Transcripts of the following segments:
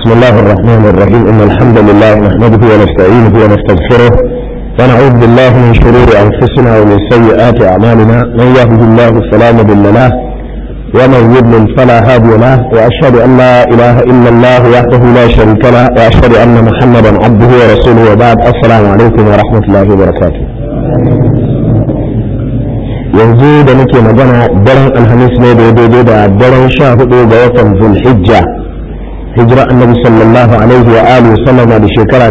بسم الله الرحمن الرحيم إن الحمد لله نحمده ونستعينه ونستغفره ونعوذ بالله من شرور أنفسنا ومن سيئات أعمالنا من يهده الله فلا مضل له ومن يضلل فلا هادي له وأشهد أن لا إله إلا الله وحده لا شريك له وأشهد أن محمدا عبده ورسوله وبعد السلام عليكم ورحمة الله وبركاته yanzu da nake magana daren alhamis ne da daidai da daren sha hudu ga watan zulhijja hijira annabi sallallahu alaihi wa alihi sallama da shekara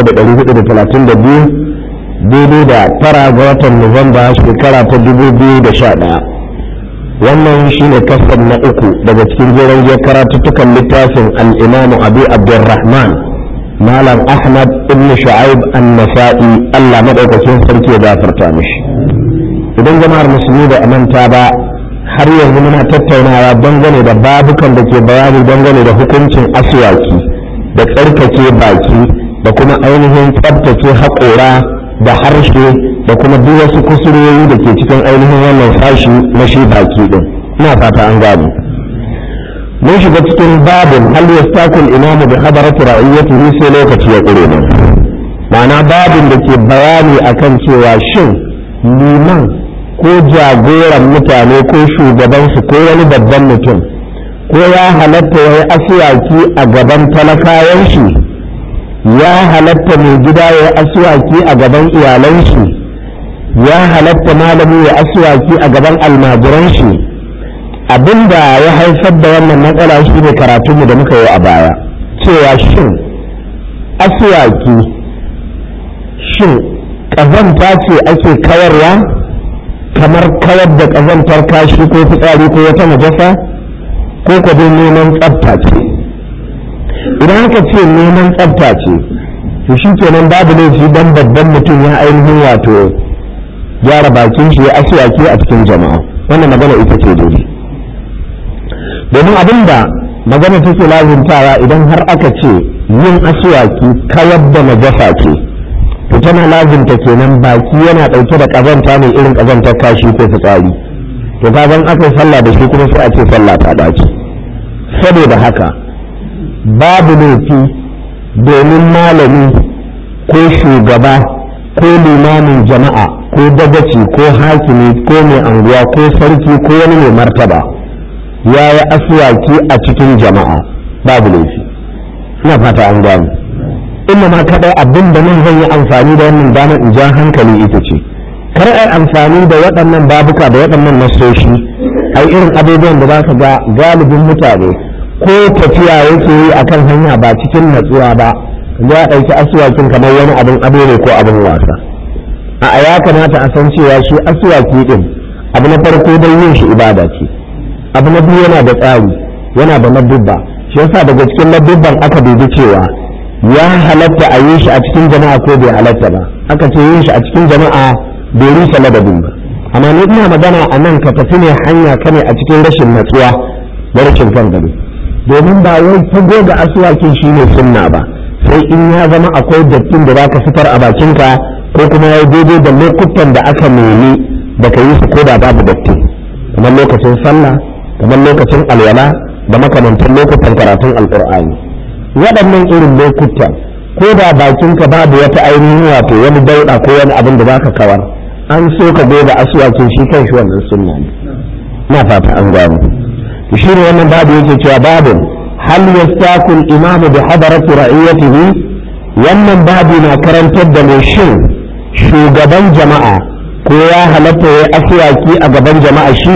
1432 daidai da tara ga watan nuwamba shekara ta 2011 wannan shine kasar na uku daga cikin jeren karatuttukan littafin al'imamu abu abdurrahman malam ahmad ibn shu'aib an-nasa'i allah madaukakin sarki ya gafarta mishi idan jama'ar musulmi da manta ba har yanzu muna tattaunawa dangane da babukan da ke bayani dangane da hukuncin aswaki da tsarkake baki da kuma ainihin tsabtace haƙora da harshe da kuma duk wasu kusurwoyi da ke cikin ainihin wannan sashi na shi baki din ina fata an gano mun shiga cikin babin hal yastakul imamu bi hadarati ra'iyatihi sai lokaci ya ƙure ne ma'ana babin da ke bayani akan cewa shin liman ko jagoran mutane ko shugabansu ko wani babban mutum ko ya halatta ya yi asuwaki a gaban talakawan shi ya halatta mai gida ya yi asuwaki a gaban iyalan shi ya halatta malami ya asuwaki a gaban almajiran shi abinda ya haifar da wannan matsala shi ne karatunmu da muka yi a baya cewa shin asuwaki shin ƙazanta ce ake kawarwa kamar kawar da ƙazantar kashi ko fitsari ko wata najasa ko ka dai neman tsafta ce idan aka ce neman tsafta ce to shi kenan babu laifi dan babban mutum ya ainihin wato gyara bakin shi ya asuwaki a cikin jama'a wannan magana ita ce daidai domin abin da magana take lazimtawa idan har aka ce yin asuwaki kawar da najasa ce to tana lazimta kenan baki yana ɗauke da ƙazanta ne irin ƙazantar kashi ko fitsari to kagan aka yi sallah da shi kuma sai a ce sallah ta dace saboda haka babu laifi domin malami ko shugaba ko limamin jama'a ko dagaci ko hakimi ko mai anguwa ko sarki ko wani mai martaba ya yi asuwaki a cikin jama'a babu laifi ina fata an gano inna ma kadai abin da nan zan yi amfani da wannan damar in ja hankali ita ce kar ai amfani da waɗannan babuka da waɗannan nasoshi ai irin abubuwan da za ka ga galibin mutane ko tafiya yake yi akan hanya ba cikin natsuwa ba ya ɗauki asuwakin kamar wani abin ado ne ko abin wasa a ya kamata a san cewa shi asuwaki din abu na farko dai yin shi ibada ce abu na biyu yana da tsari yana da ladubba shi yasa daga cikin ladubban aka dubi cewa ya halatta a yi shi a cikin jama'a ko bai halatta ba aka ce yin shi a cikin jama'a bai rusa ladabin ba amma ni ina magana a nan ka tafi ne hanya ka ne a cikin rashin natsuwa da rashin kan gado domin ba wai fago ga asuwakin shi ne sunna ba sai in ya zama akwai dattin da zaka fitar a bakinka ko kuma ya daidai da lokutan da aka nemi da ka yi su ko da babu datti kamar lokacin sallah kamar lokacin alwala da makamantan lokutan karatun alqur'ani waɗannan irin lokuta ko da bakinka babu wata ainihin wato wani dauɗa ko wani abin da baka kawar an so ka goga asuwakin shi kan shi wannan sunna ne na fata an gano shi ne wannan babu yake cewa babu hal yastaku al-imamu bi hadarati ra'iyatihi wannan babu na karantar da mai shin shugaban jama'a ko ya halatta ya asuwaki a gaban jama'a shi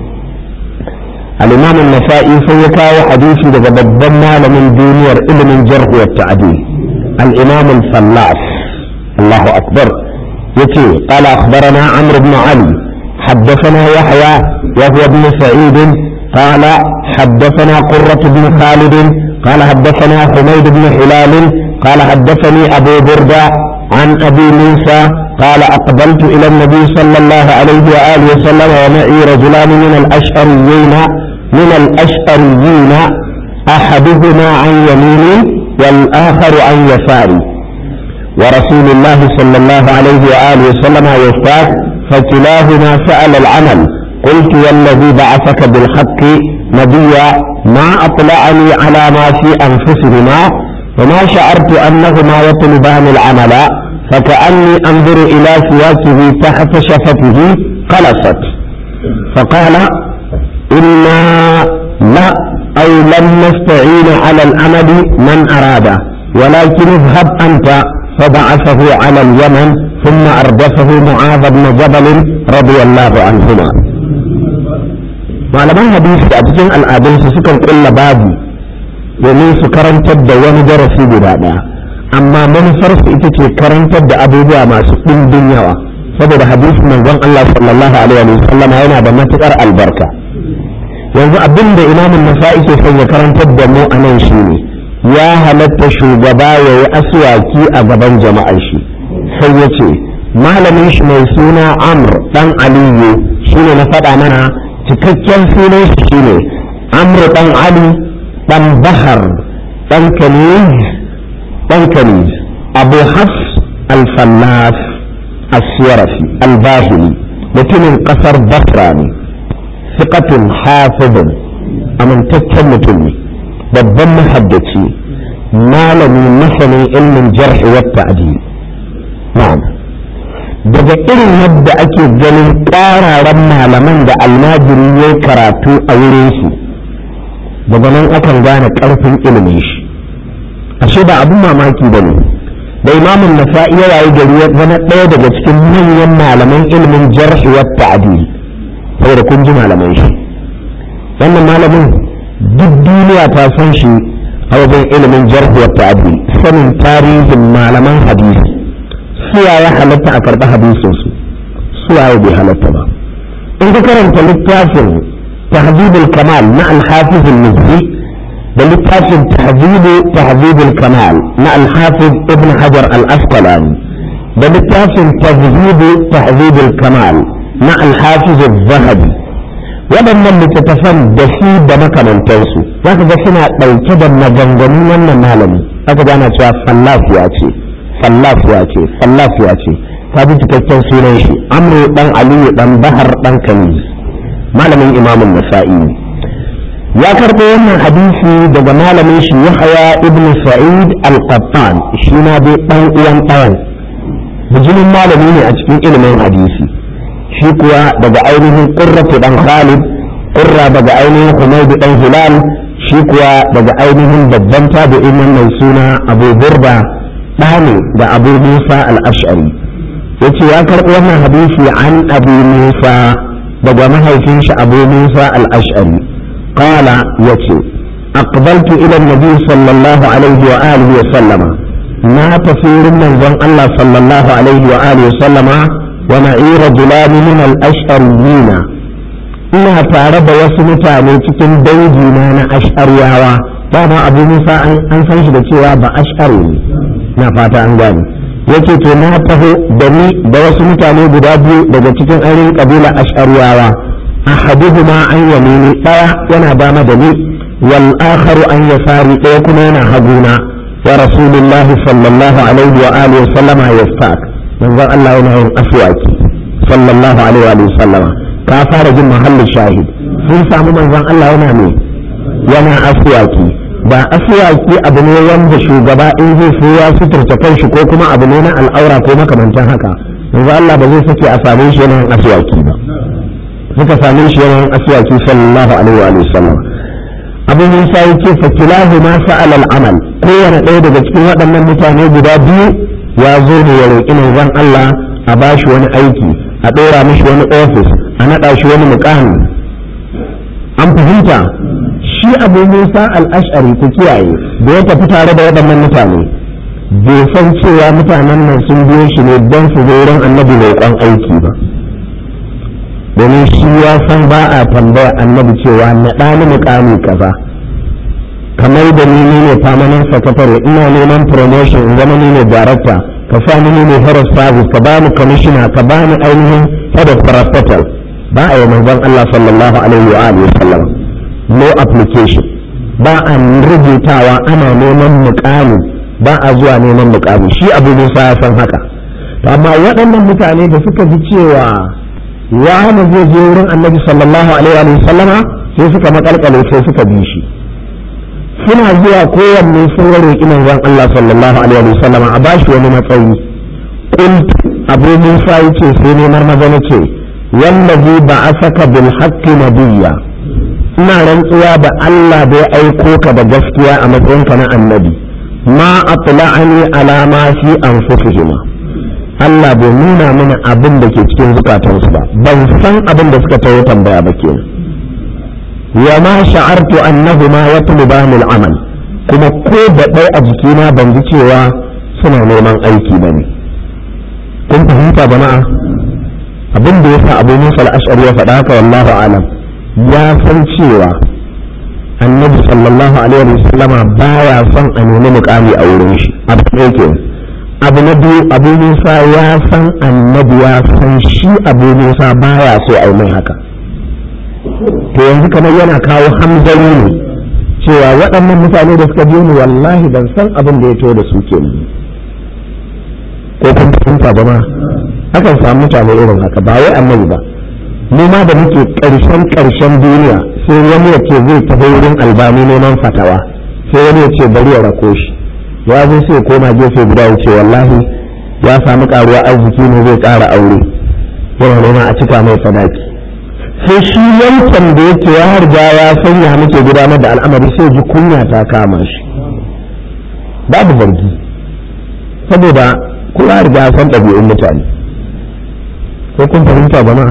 الإمام النسائي سيكاو حديثي لذا بدنا من دنيا علم الجرح والتعديل الإمام الفلاس الله أكبر يتي قال أخبرنا عمرو بن علي حدثنا يحيى وهو ابن سعيد قال حدثنا قرة بن خالد قال حدثنا حميد بن هلال قال حدثني أبو بردة عن أبي موسى قال أقبلت إلى النبي صلى الله عليه وآله وسلم ومعي رجلان من الأشعريين من الأشعريين أحدهما عن يميني والآخر عن يساري ورسول الله صلى الله عليه وآله وسلم يستاك فكلاهما فعل العمل قلت والذي بعثك بالحق نبيا ما أطلعني على ما في أنفسهما وما شعرت أنهما يطلبان العمل فكأني أنظر إلى سواكه تحت شفته قلصت فقال إنا لا أو لم نستعين على الأمد من أراد ولكن اذهب أنت فبعثه على اليمن ثم أردفه معاذ بن جبل رضي الله عنهما malaman hadisi a cikin al'adunsu sukan kulla babu domin su karantar da wani darasi guda ɗaya amma manufarsu ita ce karantar da abubuwa masu ɗimbin yawa saboda hadisi manzon Allah sallallahu alaihi wa sallam yana da matukar albarka yanzu abin da imamun nasa'i ke son ya karantar da mu a nan shine ya halatta shugaba ya yi aswaki a gaban jama'ar shi sai ya ce malamin shi mai suna amr dan aliyu shine na faɗa mana cikakken sunan shi shine amr dan ali dan bahar dan kaniz dan kaniz abu hafs al-fallas as-siyarafi al-bahili mutumin kasar basra ne fiqatun hafizun amintaccen mutum ne babban mahaddaci malami masanin ilmin jar'i wa ta'dil na'am daga irin yadda ake ganin ƙararen malaman da almajiri ya karatu a wurin su daga nan akan gane ƙarfin ilimin shi ashe ba abin mamaki ba ne da imamun nasa'i ya wayi gari ya zama ɗaya daga cikin manyan malaman ilimin jar'i wa ta'dil saboda kun ji malaman shi wannan malamin duk duniya ta san shi a wajen ilimin jar'i wa ta'dil sanin tarihin malaman hadisi suwa ya halatta a karɓi hadisinsu suwa ya bai halatta ba in ka karanta littafin tahzibul kamal na alhafiz al-mizzi da littafin tahzibu tahzibul kamal na alhafiz ibn hajar al-asqalani da littafin tahzibu tahzibul kamal na alhafiz al-zahabi waɗannan littattafan da su da makamantansu za ka ga suna ɗauke da maganganun wannan malami aka gana cewa fallafiya ce fallafiya ce fallafiya ce ta bi cikakken sunan shi amru dan aliyu dan bahar dan kaniz malamin imamun nasa'i ya karɓo wannan hadisi daga malamin shi yahya ibn sa'id al-qattan shi na dai dan uwan ɗayan bijimin malami ne a cikin ilimin hadisi shi kuwa daga ainihin qurratu dan khalid qurra daga ainihin humayd dan hilal shi kuwa daga ainihin babban tabi'in mai suna abu burda ɗane da abu musa al'ashari ya ce ya karɓi wannan hadisi an abu musa daga mahaifin shi abu musa al'ashari qala ya ce aqbaltu ila nabi sallallahu alaihi wa alihi wa sallama na tafi wurin manzon Allah sallallahu alaihi wa alihi wa sallama wa na'ira julani min al-ash'ariyina ina tare da wasu mutane cikin dangi na na ash'ariyawa dama abu musa an san shi da cewa ba ash'ari ne na fata an gane yake to na taho da ni da wasu mutane guda biyu daga cikin ainihin kabila ash'ariyawa ahaduhuma an yamini daya yana dama da ni wal akharu an yasari daya kuma yana haguna wa rasulullahi sallallahu alaihi wa alihi wa sallama yastaq manzon Allah yana yin aswaki sallallahu alaihi wa sallama ka fara jin mahallin shahid sun samu manzon Allah yana ne yana aswaki ba asuwaki abu ne wanda shugaba in zai so ya suturta kanshi ko kuma abu ne na al'aura ko makamantan haka yanzu Allah ba zai sake a same shi yanayin asuwaki ba suka same shi yanayin asuwaki sallallahu alaihi wa sallam abu musa yake fa kilahu ma sa'al al'amal kowane ɗaya daga cikin waɗannan mutane guda biyu ya zo ne ya roƙi manzon Allah a bashi wani aiki a ɗora mishi wani ofis a naɗa shi wani muƙami an fahimta shi abu musa al'ashari ku kiyaye da ya tafi tare da waɗannan mutane bai san cewa mutanen nan sun biyo shi ne don su zo wurin annabi roƙon aiki ba domin shi ya san ba a tambaya annabi cewa na ɗani muƙami kaza kamar da ni ne permanent secretary ina neman promotion in zama ni ne director ka sa ni ne head of service ka bani commissioner ka bani ainihin head of parastatal ba a yi manzon Allah sallallahu alaihi wa alihi wa sallam no application ba a rubutawa ana neman mukami ba a zuwa neman mukami shi abu musa ya san haka amma waɗannan mutane da suka ji cewa wani zai je wurin annabi sallallahu alaihi wa sallama sai suka makalkale sai suka bi shi suna zuwa kowanne sun roƙi manzon Allah sallallahu alaihi wa sallama a bashi wani matsayi qult abu musa yace sai ne marmaza nace wallazi ba'asaka bil haqqi nabiyya ina rantsuwa da Allah da ya aiko ka da gaskiya a matsayinka na annabi ma atla'ani ala ma fi anfusihima Allah bai nuna mana abin da ke cikin zukatansu ba ban san abin da suka tawo tambaya ba kenan wa ma sha'artu annahuma yatlubani al-amal kuma ko da ɗaya a jikina ban ji cewa suna neman aiki bane kun fahimta jama'a abin da yasa Abu Musa al-Ash'ari ya faɗa haka wallahu alam ya san cewa annabi sallallahu alaihi wa sallama baya son a nemi mukami a wurin shi abu ɗaya kenan abu na biyu abu musa ya san annabi ya san shi abu musa baya so a mai haka to yanzu kamar yana kawo hamzari ne cewa waɗannan mutane da suka biyo ni wallahi ban san abin da ya to da su ke ko kun fahimta ba ma akan samu mutane irin haka ba wai annabi ba mu ma da muke ƙarshen ƙarshen duniya sai wani ya ce zai tafi wurin albani neman fatawa sai wani ya ce bari ya rako shi ya zo sai koma gefe guda ya ce wallahi ya samu karuwa arziki ne zai ƙara aure yana nema a cika mai sadaki sai shi yankan da yake ya harga ya sanya muke gudanar da al'amari sai ji kunya ta kama shi babu zargi saboda kula riga san ɗabi'un mutane ko kun fahimta jama'a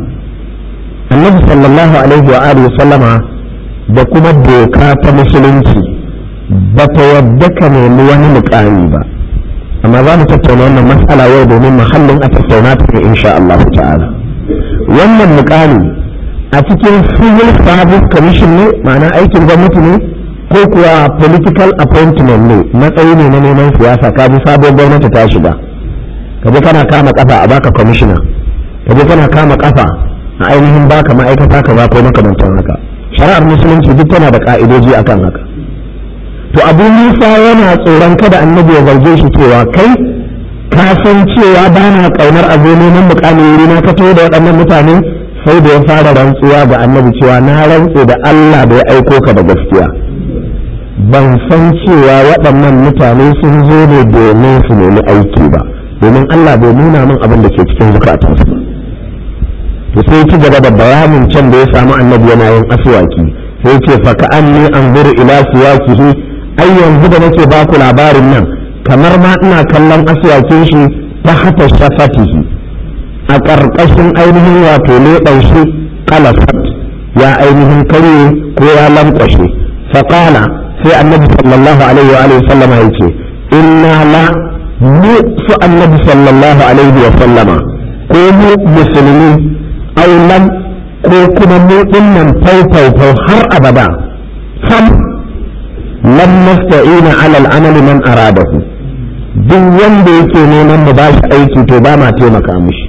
annabi sallallahu alaihi wa alihi sallama da kuma doka ta musulunci ba ta yadda ka nemi wani mukami ba amma za mu tattauna wannan matsala yau domin muhallin a tattauna ta ne insha Allah ta'ala wannan mukami a cikin civil service commission ne ma'ana aikin gwamnati ne ko kuwa political appointment ne matsayi ne na neman siyasa ka ji sabon gwamnati ta shiga ka je kana kama kafa a baka commissioner ka je kana kama kafa a ainihin baka ma'aikata ka ba ko makamantan haka shari'ar musulunci duk tana da ka'idoji akan haka to abu musa yana tsoron kada annabi ya zarge shi cewa kai ka san cewa ba na kaunar a zo neman mukami wuri na ka da waɗannan mutane sai da ya fara rantsuwa ga annabi cewa na rantse da Allah da ya aiko ka da gaskiya ban san cewa waɗannan mutane sun zo ne domin su nemi aiki ba domin Allah bai nuna min abin da ke cikin zukatansu ba to sai ci gaba da bayanin can da ya samu annabi yana yin aswaki sai ce fa ka anni anzuru ila siwakihi ai yanzu da nake baku labarin nan kamar ma ina kallon aswakin shi ta hata shafatihi a ƙarƙashin ainihin wato leɓen shi kalasat ya ainihin karye ko ya lankwashe faƙala sai annabi sallallahu alaihi wa alihi sallama ya ce inna la mu su annabi sallallahu alaihi wa sallama ko mu musulmi aulan ko kuma mu dinnan faufau har abada sam lam nasta'ina ala al-amali man aradahu duk wanda yake neman mu bashi aiki to ba ma taimaka mishi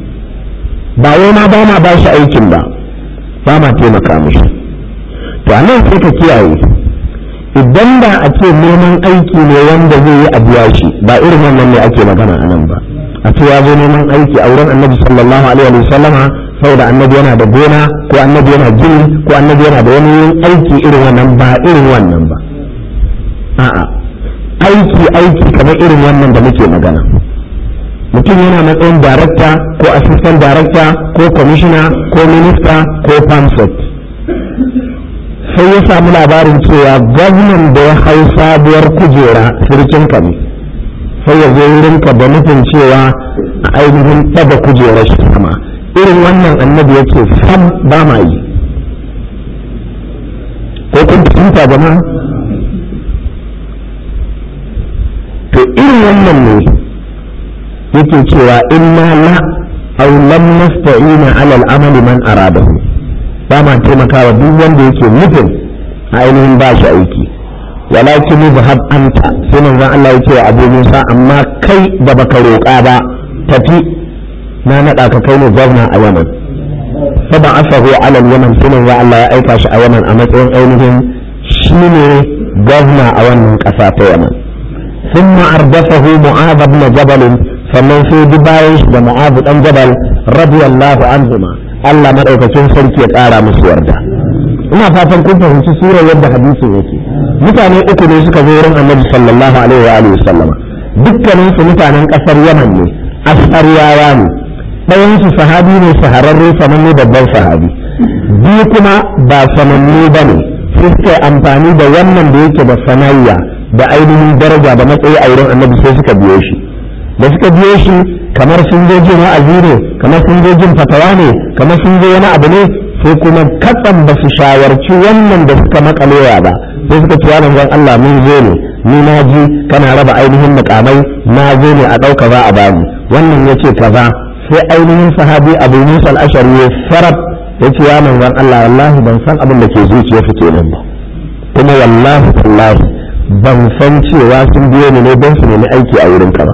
ba wai ma ba ma bashi aikin ba ba ma taimaka mishi to a nan sai ka kiyaye idan da a ce neman aiki ne wanda zai yi a biya shi ba irin wannan ne ake magana a nan ba a ce ya zo neman aiki a wurin annabi sallallahu alaihi wa sallama saboda annabi yana da gona ko annabi yana gini ko annabi yana da wani aiki irin wannan ba irin wannan ba a'a aiki aiki kamar irin wannan da muke magana mutum yana matsayin darakta ko assistant darakta ko commissioner ko minista ko pamsec sai ya samu labarin cewa gwamnan da ya hau sabuwar kujera sirkinka ne sai ya zo wurinka da nufin cewa a ainihin ɗaga kujerar shi sama irin wannan annabi ya ce sam ba ma yi ko kun fahimta jama'a to irin wannan ne yake cewa inna la aw lam nasta'ina ala al-amali man aradahu ba ma taimakawa duk wanda yake nufin a ainihin ba shi aiki walakin zahab anta sai manzon Allah ya ce wa Abu Musa amma kai da baka roƙa ba tafi na naɗa ka kai ne gwamna a Yaman fa ba asahu ala Yaman sai manzon Allah ya aika shi a Yaman a matsayin ainihin shine gwamna a wannan ƙasa ta Yaman ثم أردفه معاذ بن جبل sannan sai bi bayan shi da mu'azu dan jabal radiyallahu anhuma Allah madaukakin sarki ya ƙara musu yarda ina fatan kun fahimci surar yadda hadisin yake mutane uku ne suka zo wurin annabi sallallahu alaihi wa alihi sallama dukkanin su mutanen kasar yaman ne asariyawa ne ɗayan su sahabi ne shahararre sananne babban sahabi biyu kuma ba sananne ba ne sai suka yi amfani da wannan da yake da sanayya da ainihin daraja da matsayi a wurin annabi sai suka biyo shi da suka biyo shi kamar sun zo jin wa'azi ne kamar sun zo jin fatawa ne kamar sun zo wani abu ne sai kuma katsan ba su shawarci wannan da suka makalewa ba sai suka ci yaron zan Allah mun zo ne ni na ji kana raba ainihin mukamai na zo ne a ɗauka za a bani wannan ya ce kaza sai ainihin sahabi abu musa al'ashari ya sarab ya ce ya manzan Allah wallahi ban san abin da ke zuciya fi kenan ba kuma wallahi wallahi ban san cewa sun biyo ni ne don su nemi aiki a wurin ka ba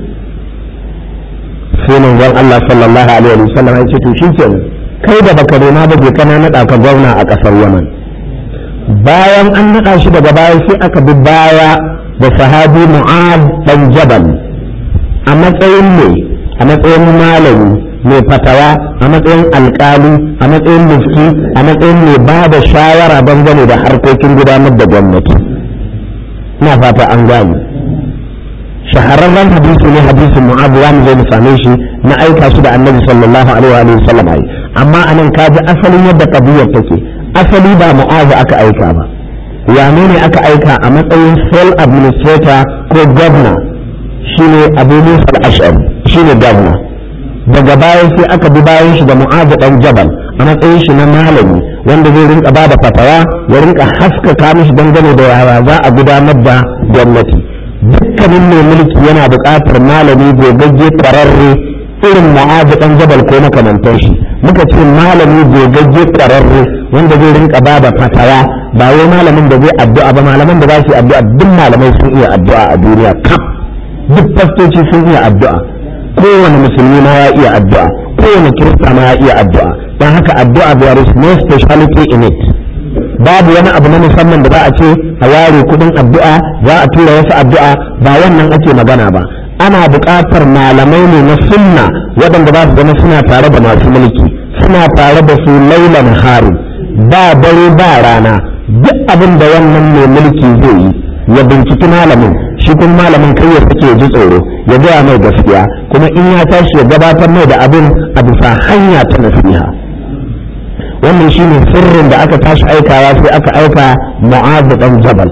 sai manzon Allah sallallahu alaihi wa sallam ya ce to shi kenan kai da baka nema ba je kana nada ka gwamna a kasar Yaman bayan an nada shi daga baya sai aka bi baya da sahabi Mu'ad dan Jabal a matsayin ne a matsayin malami mai fatawa a matsayin alkali a matsayin mufti a matsayin mai ba da shawara dangane da harkokin gudanar da gwamnati ina fata an gane shahararren hadisi ne hadisin mu'ad za mu zo mu same shi na aika shi da annabi sallallahu alaihi wa sallam ai amma anan ka ji asalin yadda kabiyar take asali ba mu'az aka aika ba wane ne aka aika a matsayin sole administrator ko governor shine abu musa al-ash'ari shine governor daga baya sai aka bi bayan shi da mu'az dan jabal a matsayin shi na malami wanda zai rinka ba da fatawa ya rinka haskaka mishi dangane da yaya za a gudanar da gwamnati dukkanin mai mulki yana buƙatar malami gogagge ƙwararre irin mu'azu ɗan jabal ko makamantar shi muka ce malami gogagge ƙwararre wanda zai rinka ba da fatawa ba wai malamin da zai addu'a ba malaman da za su yi addu'a duk malamai sun iya addu'a a duniya kaf duk fastoci sun iya addu'a kowane musulmi ma ya iya addu'a kowane kirista ma ya iya addu'a don haka addu'a there is no speciality in it babu wani abu na musamman da za a ce a ware kudin addu'a za a tura wasu addu'a ba wannan ake magana ba ana buƙatar malamai ne na sunna waɗanda za su zama suna tare da masu mulki suna tare da su lailan hari ba dare ba rana duk abin da wannan mai mulki zai yi ya binciki malamin shi kuma malamin kai ya sake ji tsoro ya gaya mai gaskiya kuma in ya tashi ya gabatar mai da abin a bisa hanya ta nasiha wannan shine sirrin da aka tashi aikawa sai aka aika mu'adh dan jabal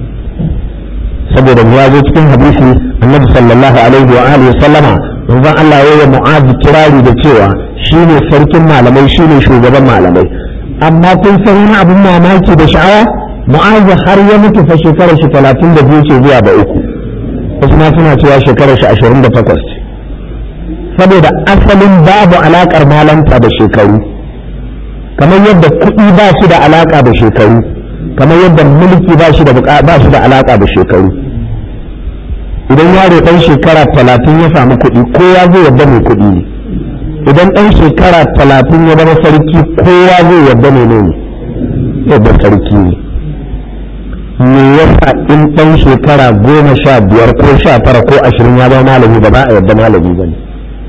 saboda ya zo cikin hadisi annabi sallallahu alaihi wa alihi sallama manzon Allah ya yi mu'adh kirari da cewa shine sarkin malamai shine shugaban malamai amma kun san wani abin mamaki da sha'awa mu'adh har ya mutu fa shekarar shi 32 ce zuwa da uku wasu ma suna cewa shekarar shi 28 ce saboda asalin babu alakar malanta da shekaru kamar yadda kuɗi ba shi da alaƙa da shekaru kamar yadda mulki ba shi da ba shi da alaƙa da shekaru idan yaro ɗan shekara talatin ya samu kuɗi kowa zai yadda mai kuɗi ne idan ɗan shekara talatin ya zama sarki kowa zai yadda ne ne yadda sarki ne me yasa in ɗan shekara goma sha biyar ko sha tara ko ashirin ya zama malami ba za a yadda malami ba ne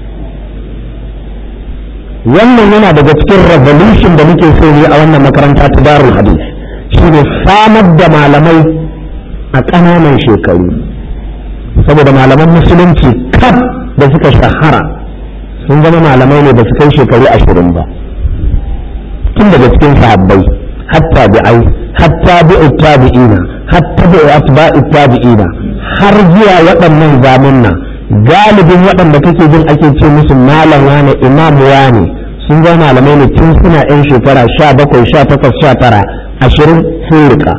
wannan yana daga cikin revolution da muke so ne a wannan makaranta ta darul hadis shine samar da malamai a ƙananan shekaru saboda malaman musulunci kaf da suka shahara sun zama malamai ne da su kai shekaru ashirin ba tun daga cikin sahabbai hatta bi'ai hatta bi'u tabi'ina hatta bi'u atba'i tabi'ina har zuwa waɗannan zamunna galibin waɗanda kake jin ake ce musu malam wane imam wane sun zama malamai ne tun suna yan shekara sha bakwai sha takwas sha tara ashirin sun rika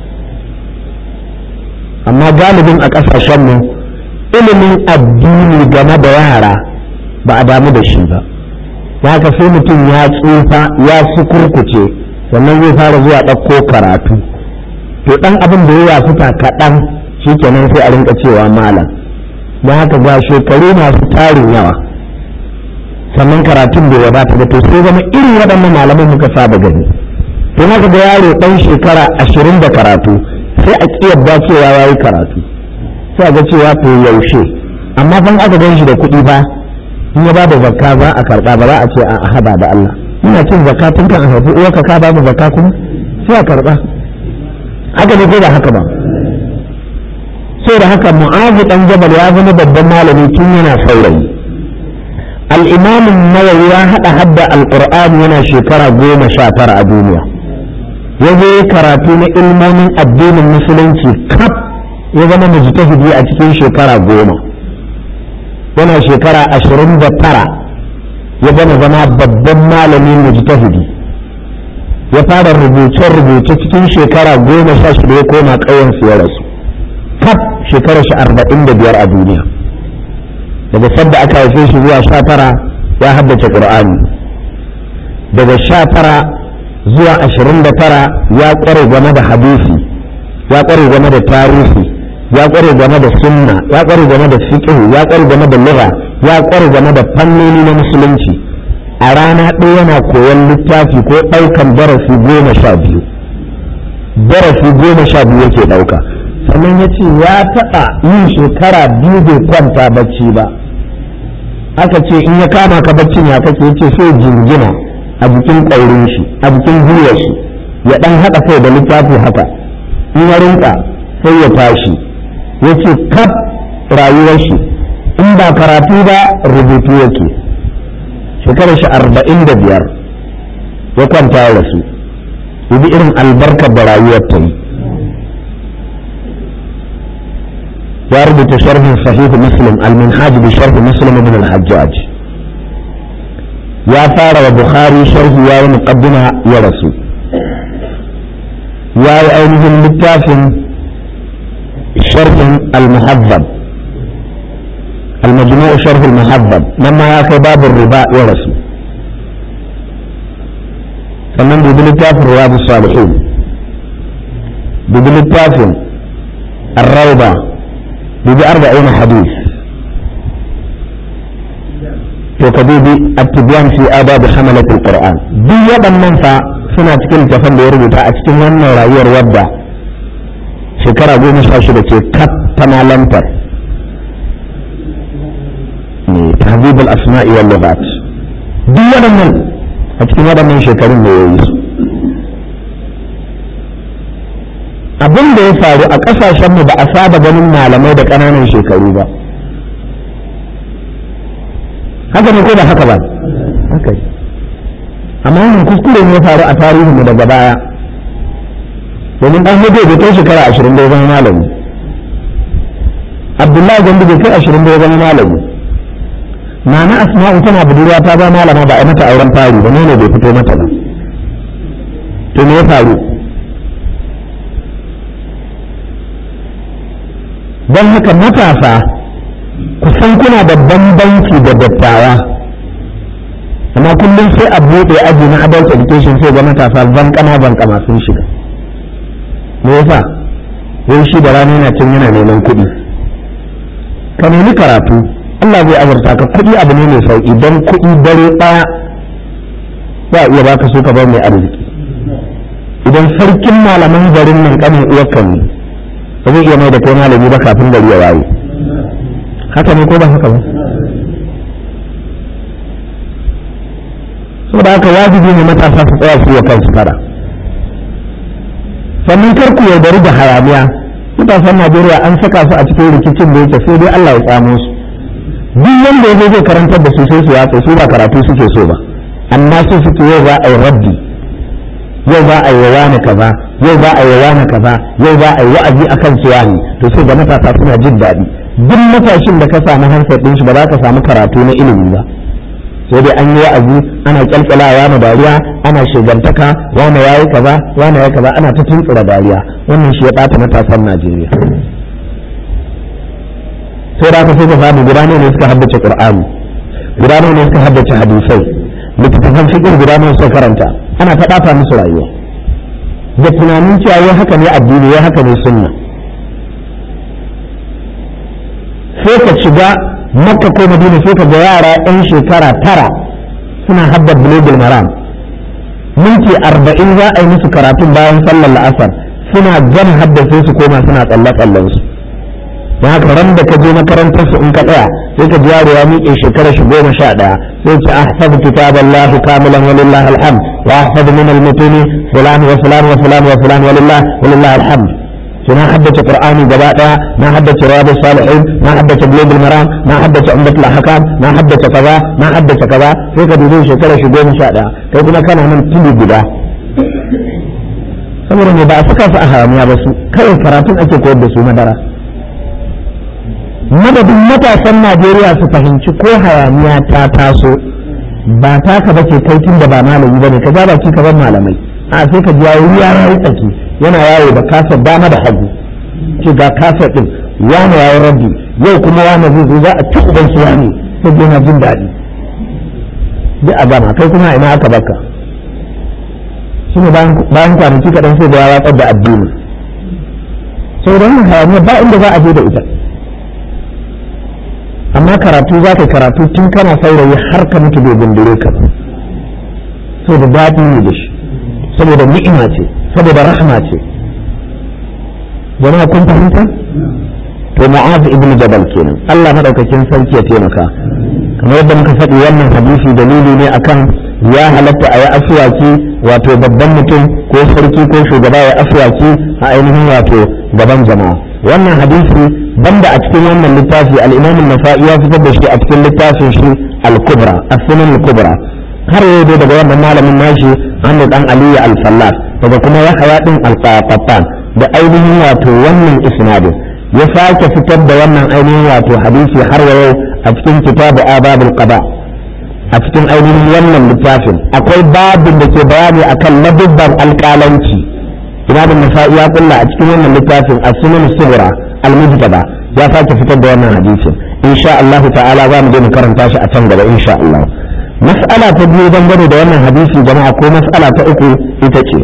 amma galibin a ƙasashenmu ilimin addini game da yara ba a damu da shi ba haka sai mutum ya tsufa ya su kurkuce sannan zai fara zuwa ɗauko karatu to ɗan abin da ya yafuta kaɗan shi kenan sai a rinka cewa malam don haka ga shekaru masu tarin yawa sannan karatun bai wadata da to sai zama irin waɗannan malaman muka saba gani to haka ga yaro ɗan shekara ashirin da karatu sai a ƙi yadda cewa ya yi karatu sai a ga cewa to yaushe amma ban aka gan shi da kuɗi ba in ya bada zakka za a karba ba za a ce a hada da Allah ina cin zakka tun kan a haifi uwarka ka ba mu zakka kuma sai a karba haka ne ko ba haka ba sai da haka mu'azu dan jabal ya zama babban malami tun yana saurayi al-imam nawawi ya hada hadda al-qur'ani yana shekara goma sha tara a duniya ya zo karatu na ilmomin addinin musulunci kaf ya zama mujtahidi a cikin shekara goma yana shekara ashirin da tara ya gama zama babban malamin mujtahidi ya fara rubuce-rubuce cikin shekara goma sha shida ya koma ƙauyen ya rasu kaf shekara shi arba'in da biyar a duniya daga sadda aka haife shi zuwa sha tara ya haddace ƙur'ani daga sha tara zuwa ashirin da tara ya ƙware game da hadisi ya ƙware game da tarihi ya ƙware game da sunna ya ƙware game da fiqh ya ƙware game da lugha ya ƙware game da fannoni na musulunci a rana ɗaya yana koyon littafi ko ɗaukan darasi goma sha biyu darasi goma sha biyu yake ɗauka sannan ya ce ya taɓa yin shekara biyu bai kwanta bacci ba aka ce in ya kama ka baccin ya kake yace sai jingina a jikin ƙaurin shi a jikin gwiwar shi ya ɗan haɗa kai da littafi haka in ya rinka sai ya tashi ya ce kaf rayuwar shi in ba karatu ba rubutu yake shekarar shi arba'in da biyar ya kwanta ya rasu bi irin albarkar da rayuwar ta yi ya rubuta sharhin sahihu muslim al-minhaj bi sharhi muslim ibn al-hajjaj ya fara wa bukhari sharhi ya yi muqaddima ya rasu ya yi ainihin littafin sharhin al-muhazzab المجموع شرح المهذب لما ياكي باب الربا ورسو فمن ببلتاف رياض الصالحين ببلتاف الروضة بأربعين حديث وكذوب التبيان في آداب حملة القرآن دي يبا منفع suna cikin littafin da ya rubuta a cikin wannan rayuwar wadda shekara goma sha shida ce kaf ta malantar تهذيب الأسماء واللغات duk waɗannan a cikin waɗannan shekarun da ya yi su abin da ya faru a ƙasashenmu ba a saba ganin malamai da ƙananan shekaru ba haka ne ko ba haka ba haka amma wannan kuskure ne ya faru a tarihinmu daga baya domin ɗan hudu bai kai shekara ashirin da ya zama malami abdullahi gandu bai kai ashirin da ya zama malami nana asma'u tana budurwa ta ba malama ba a mata auren fari ba ne bai fito mata ba to me ya faru don haka matasa kusan kuna da bambanci da dattawa amma kullum sai a buɗe aji na adult education sai ga matasa bankana bankama sun shiga me yasa wai shi da rana yana cin yana neman kuɗi ka nemi karatu Allah zai azurta ka kuɗi abu ne mai sauƙi don kuɗi dare ɗaya za a iya baka so ka bar mai arziki idan sarkin malaman garin nan kanin uwarka ne ba zai iya mai da kai malami ba kafin gari ya waye haka ne ko ba haka ba saboda haka wajibi ne matasa su tsaya su yi kansu fara sannan kar ku yaudari da hayaniya matasan Najeriya an saka su a cikin rikicin da yake sai dai Allah ya tsamo su duk wanda ya zai karantar da su sai su yatsa su ba karatu suke so ba amma su suke yau za a yi raddi yau za a yi wani kaza yau za a yi wani kaza yau za a yi wa'azi akan su wani to sai ga matasa suna jin daɗi duk matashin da ka samu hansar ɗin shi ba za ka samu karatu na ilimi ba sai dai an yi wa'azi ana kyalkyala wani dariya ana shigantaka wani ya yi kaza wani ya kaza ana ta tuntsura dariya wannan shi ya ɓata matasan najeriya sai da aka sai ka samu guda ne suka haddace qur'ani guda ne suka haddace hadisai littattafan fiqh guda ne suka karanta ana ta ɓata musu rayuwa da tunanin cewa wai haka ne addini wai haka ne sunna sai ka shiga makka ko madina sai ka ga yara yan shekara tara suna haddar bulugul maram minti arba'in za a yi musu karatun bayan sallar la'asar suna gama haddace su koma suna tsalle tsallen su don haka ran da ka je makarantar su in ka tsaya sai ka ji yaro ya miƙe shekara shi goma sha ɗaya sai ce ahfadu kitaballah kamilan walillahi alhamd wa ahfadu min almutuni fulan wa fulan wa fulan wa fulan walillahi walillahi alhamd sai na haddace qur'ani gaba daya na haddace riyadus salihin na haddace bulugul maram na haddace umdatul ahkam na haddace kaza na haddace kaza sai ka dubi shekara shi goma sha ɗaya kai kuma kana nan tuli guda saboda ne ba a saka su a haramiya ba su kawai karatun ake koyar da su madara madadin matasan najeriya su fahimci ko hayaniya ta taso ba taka ba ce kai tun da ba malami ba ne ka ja baki ka ban malamai a sai ka ji yayi ya yi tsaki yana yawo da kasar dama da hagu ce ga kasar din wani yayi rabbi yau kuma wani zai zo za a ci uban su wani sai yana jin daɗi duk a gama kai kuma ina aka baka shi ne bayan kwanaki kaɗan sai da ya watsar da addini sau da wannan hayaniya ba inda za a je da ita amma karatu za ka karatu tun kana saurayi har ka mutu bai gundure ka sau da daɗi ne da shi saboda ni'ima ce saboda rahma ce jama'a kun fahimta to mu'az ibn jabal kenan Allah madaukakin sarki ya taimaka kamar yadda muka faɗi wannan hadisi dalili ne akan ya halatta a yi asuwaki wato babban mutum ko sarki ko shugaba ya asuwaki a ainihin wato gaban jama'a wannan hadisi banda a cikin wannan littafi al-imam an-nasa'i ya fitar da shi a cikin littafin shi al-kubra as-sunan al-kubra har yau dai daga wannan malamin nashi Ahmad dan Aliyu al-Fallas daga kuma Yahya din al-Qattan da ainihin wato wannan isnadin ya sake fitar da wannan ainihin wato hadisi har yau a cikin kitabu ababul qada a cikin ainihin wannan littafin akwai babin da ke bayani akan ladubban alƙalanci imam nasa'i ya kulla a cikin wannan littafin as-sunan sughra al-mujtaba ya sake fitar da wannan hadisin insha Allah ta'ala za mu je mu karanta shi a can gaba insha Allah mas'ala ta biyu dangane da wannan hadisi jama'a ko mas'ala ta uku ita ce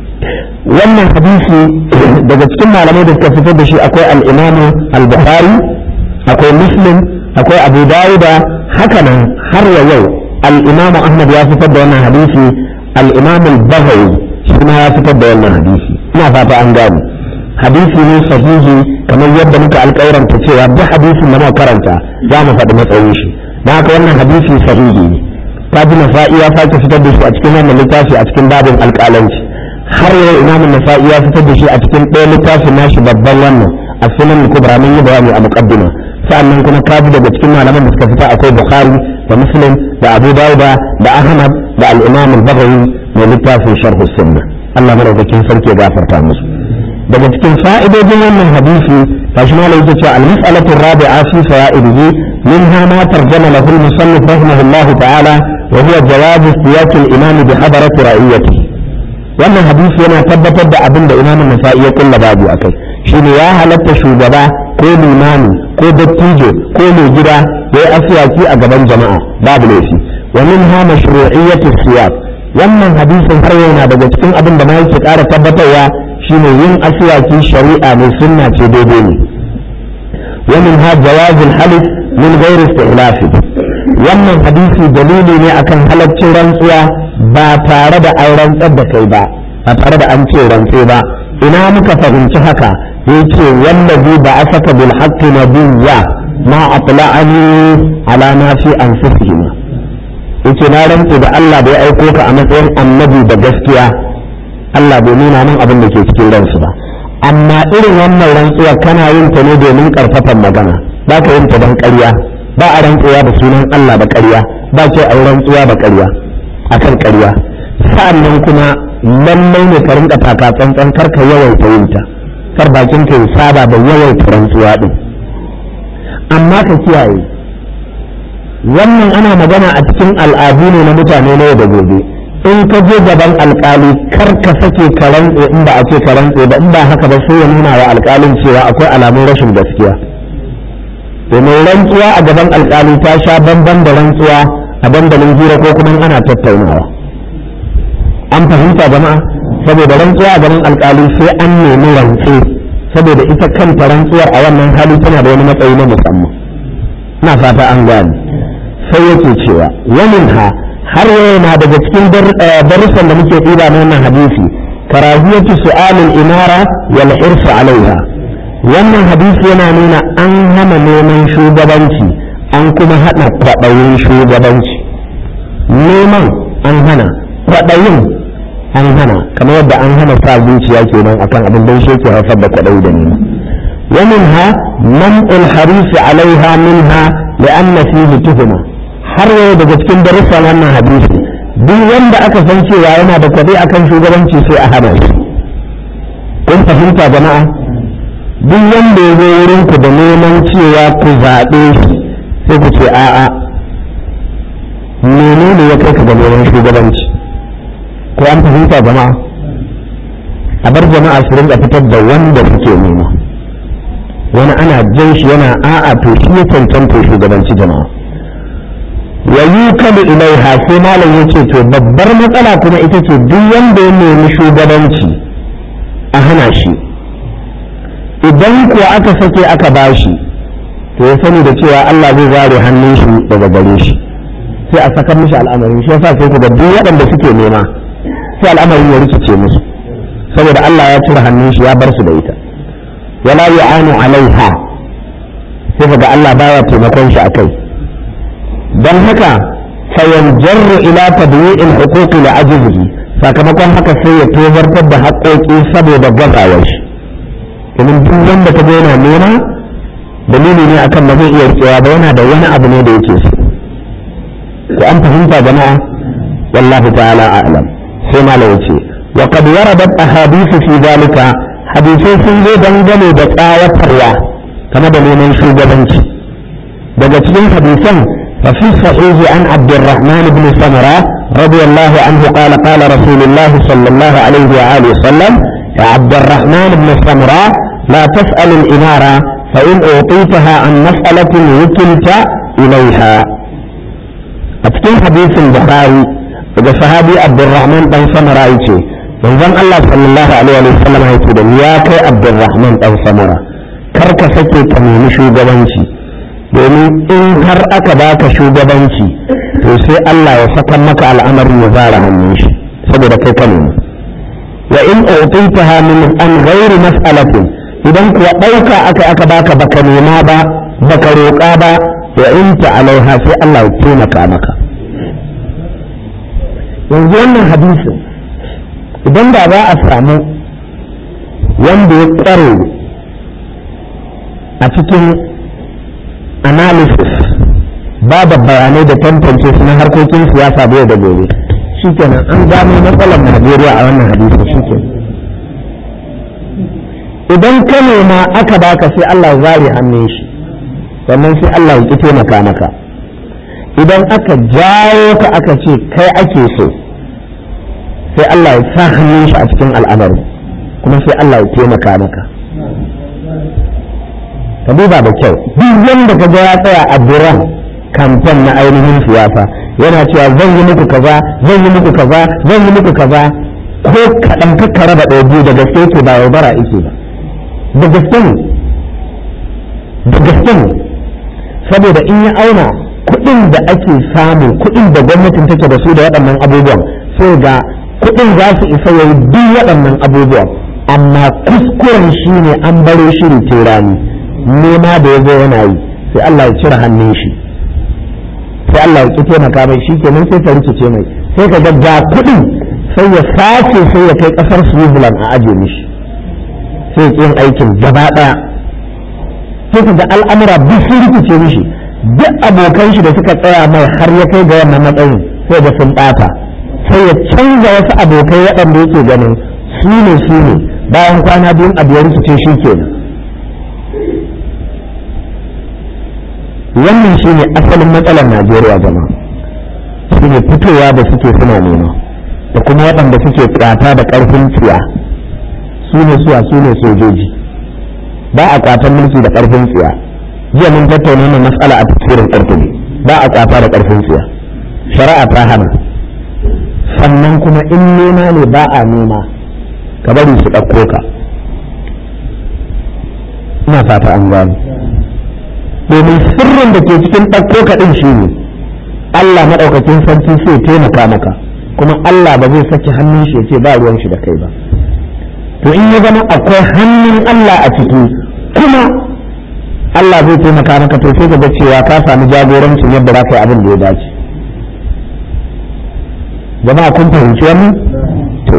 wannan hadisi daga cikin malamai da suka fitar da shi akwai al-imam al-bukhari akwai muslim akwai abu dawuda hakanan har wa yau al-imam ahmad ya fitar da wannan hadisi al-imam al-bahawi shi ma ya fitar da wannan hadisi ina fata an gane hadisi ne sahihi kamar yadda muka alƙawaranta cewa duk hadisin da muka karanta za mu faɗi matsayin shi don haka wannan hadisi sahihi ne ta ji nasa'i ya sake fitar da shi a cikin wannan littafi a cikin babin alƙalanci har yau imam nasa'i ya fitar da shi a cikin ɗaya littafin nashi babban wannan a sunan kubra mun yi bayani a muqaddima sa'annan kuma kaji daga cikin malaman da suka fita akwai bukhari da muslim da abu dauda da ahmad da al-imam al-baghawi mai littafin sharh sunna Allah madaukakin sarki ya gafarta musu daga cikin fa'idojin wannan hadisi kashi ma yake cewa al-mas'alatu rabi'a fi fawa'idihi minha ma tarjama lahu al-musannif rahimahullah ta'ala wa huwa jawaz istiyaq al-imam bi hadarat ra'iyatihi wannan hadisi yana tabbatar da abin da imamin nasa'i ya kulla babu akai shine ya halatta shugaba ko limami ko dattijo ko mai gida ya yi asiyaki a gaban jama'a babu laifi wa min ha mashru'iyyatu siyaq wannan hadisin har yana daga cikin abin da ma yake ƙara tabbatarwa shine yin asiyaki shari'a mai sunna ce daidai ne wa min ha jawazul halif min ghairi istihlafi wannan hadisi dalili ne akan halaccin rantsuwa ba tare da an rantsar da kai ba ba tare da an ce rantse ba ina muka fahimci haka yace wallazi ba asaka bil haqqi nabiyya ma atla'ani ala ma fi anfusihim yace na rantse da Allah da ya aiko ka a matsayin annabi da gaskiya Allah bai nuna min abin da ke cikin ransu ba amma irin wannan rantsuwa kana yin ta ne domin karfafan magana ba ka yin ta don ƙarya ba a rantsuwa da sunan Allah da ƙarya ba ce a yi rantsuwa da ƙarya akan ƙarya sa'annan kuma lallai ne ka rinka taka tsantsan kar ka yawaita yin ta kar bakin ka ya saba da yawaita rantsuwa din amma ka kiyaye wannan ana magana a cikin al'adu ne na mutane na yau da gobe in ka je gaban alkali kar ka sake ka rantse in ba a ce ka rantse ba in ba haka ba sai ya nuna wa alkalin cewa akwai alamun rashin gaskiya domin rantsuwa a gaban alkali ta sha bamban da rantsuwa a dandalin hira ko kuma ana tattaunawa an fahimta jama'a saboda rantsuwa a gaban alkali sai an nemi rantse saboda ita kanta rantsuwar a wannan hali tana da wani matsayi na musamman na fata an gane sai yake cewa wani ha har yana daga cikin darussan da muke ɗiba na wannan hadisi karahiyatu su'alul imara wal hirsu alaiha wannan hadisi yana nuna an hana neman shugabanci an kuma haɗa kwaɗayin shugabanci neman an hana kwaɗayin an hana kamar yadda an hana sa zuciya kenan akan abin da shi ke haifar da kwaɗayi da nema ومنها منع الحريص عليها منها لأن فيه تهمة har yau daga cikin darussan wannan hadisi duk wanda aka san cewa yana da kwaɗe akan shugabanci sai a hana shi kun fahimta jama'a duk wanda ya zo wurin ku da neman cewa ku zaɓe shi sai ku ce a'a menene ya kai ka ga neman shugabanci ko an fahimta jama'a a bar jama'a su rinka fitar da wanda suke nema wani ana jan shi yana a'a to shi ya cancanta shugabanci jama'a wa yukalu ilaiha sai malam yace to babbar matsala kuma ita ce duk wanda ya nemi shugabanci a hana shi idan kuwa aka sake aka bashi to ya sani da cewa Allah zai zare hannun shi daga gare shi sai a saka mishi al'amarin shi yasa sai ku ga duk waɗanda suke nema sai al'amarin ya rikice musu saboda Allah ya cire hannun shi ya bar su da ita wala yu'anu alaiha sai kaga Allah baya taimakon shi akai dan haka fayanjarru ila tadwi'il huquqi li ajzihi sakamakon haka sai ya tozartar da haƙoƙi saboda gazawar shi domin duk wanda ka yana nema dalili ne akan ba zai iya rikewa ba yana da wani abu ne da yake so ko an fahimta jama'a wallahu ta'ala a'lam sai malam yace wa qad waradat ahadithu fi dhalika hadisai sun zo dangane da tsawatarwa game da neman shugabanci daga cikin hadisan ففي الصحيح عن عبد الرحمن بن سمرة رضي الله عنه قال قال رسول الله صلى الله عليه وآله وسلم يا عبد الرحمن بن سمرة لا تسأل الإمارة فإن أعطيتها عن مسألة وكلت إليها أتكين حديث البخاري إذا صحابي عبد الرحمن بن سمرة يتي manzon Allah sallallahu alaihi wa sallam ya ce da ya kai Abdulrahman dan Samara kar ka sake ka nemi shugabanci domin in har aka baka shugabanci to sai Allah ya saka maka al'amarin ya zara hannun shi saboda kai ka nemi wa in utitaha min an ghairi mas'alatin idan kuwa dauka aka aka baka baka nema ba baka roƙa ba wa in ta alaiha sai Allah ya taimaka maka yanzu wannan hadisin idan da za a samu wanda ya tsare a cikin analysis ba da bayanai da tantance su na harkokin siyasa da da gobe shikenan an gano matsalar najeriya a wannan hadisi shikenan idan ka nema aka baka sai allah zare hannun shi sannan sai allah ya ƙi taimaka maka idan aka jawo ka aka ce kai ake so sai Allah ya sa hannun shi a cikin al'amari kuma sai Allah ya taimaka maka ka duba da kyau duk wanda ka ga ya tsaya a duran kamfen na ainihin siyasa yana cewa zan yi muku kaza zan yi muku kaza zan yi muku kaza ko kaɗan kakka raba ɗaya biyu da gaske ke ba yaudara ike ba da gaske ne da gaske ne saboda in ya auna kuɗin da ake samu kuɗin da gwamnatin take da su da waɗannan abubuwan sai ga kuɗin za su isa yayi duk waɗannan abubuwan amma kuskuren shi ne an baro shiri rani nema da ya zo yana yi sai Allah ya cire hannun shi sai Allah ya ki taimaka mai shi kenan sai ta rikice mai sai ka ga ga kuɗin sai ya sace sai ya kai ƙasar Switzerland a aje mishi sai ya yin aikin gaba ɗaya sai ka ga al'amura duk sun rikice mishi duk abokan shi da suka tsaya mai har ya kai ga wannan matsayin sai da sun ɓata sai ya canza wasu abokai waɗanda yake ganin su ne su ne bayan kwana biyun abu ya rikice shi kenan wannan shi ne asalin matsalar najeriya jama'a shi ne fitowa da suke suna nema da kuma waɗanda suke ƙata da ƙarfin tsiya su ne suwa su ne sojoji ba a ƙatan mulki da ƙarfin tsiya jiya mun tattauna wannan matsala a tafsirin ƙarfi ba a ƙata da ƙarfin tsiya shari'a ta hana sannan kuma in nema ne ba a nema ka bari su ɗauko ka ina fata an gano domin sirrin da ke cikin ɗauko ka ɗin shi ne Allah maɗaukakin sarki sai taimaka maka kuma Allah ba zai saki hannun shi ya ce ba ruwan shi da kai ba to in ya zama akwai hannun Allah a ciki kuma Allah zai taimaka maka to sai ga cewa ka samu jagorancin yadda za ka yi abin da ya dace jama'a kun fahimci wannan to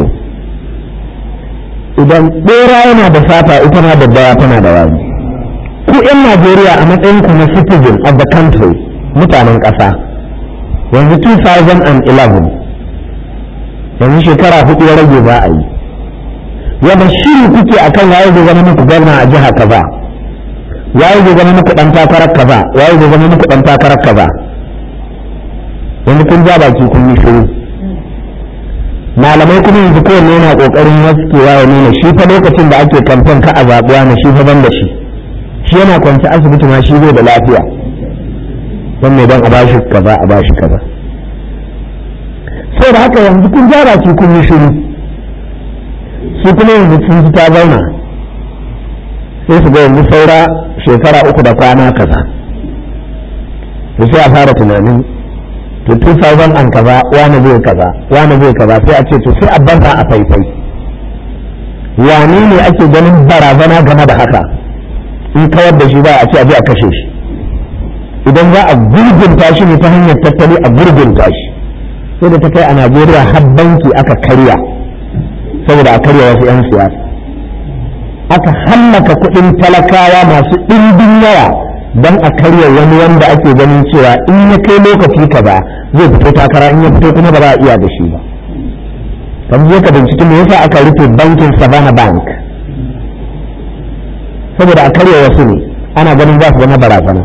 idan bera yana da fata ita ma daddawa tana da wani ku 'yan Najeriya a matsayin ku na citizen of the country mutanen ƙasa yanzu 2011 yanzu shekara hudu ya rage za a yi yadda shiri kuke akan waye zai zama muku gwamna a jiha kaza waye zai zama muku dan takarar kaza waye zai zama muku dan takarar kaza yanzu kun ja baki kun yi shiru malamai kuma yanzu kowanne yana kokarin waskewa ya nuna shi fa lokacin da ake kamfen ka a zaɓuwa na shi fa ban da shi shi yana kwanci asibiti ma shi zai da lafiya don mai don a bashi kaza a bashi kaza sai da haka yanzu kun ja baki kun yi shiru su kuma yanzu sun ji ta zauna sai su ga yanzu saura shekara uku da kwana kaza to sai a fara tunanin to 2000 an kaza wani zai kaza wani zai kaza sai a ce to sai a banza a faifai wane ne ake ganin barazana game da haka in kawar da shi ba a ce a je a kashe shi idan za a gurgunta shi ne ta hanyar tattali a gurgunta shi sai da ta kai a najeriya har banki aka karya saboda a karya wasu 'yan siyasa aka hallaka kuɗin talakawa masu ɗimbin yawa don a karya wani wanda ake ganin cewa in ya kai lokaci kaza zai fito takara in ya fito kuma ba za a iya da shi ba kamar je ka binciki me yasa aka rufe bankin savannah bank saboda a karya wasu ne ana ganin za su zama barazana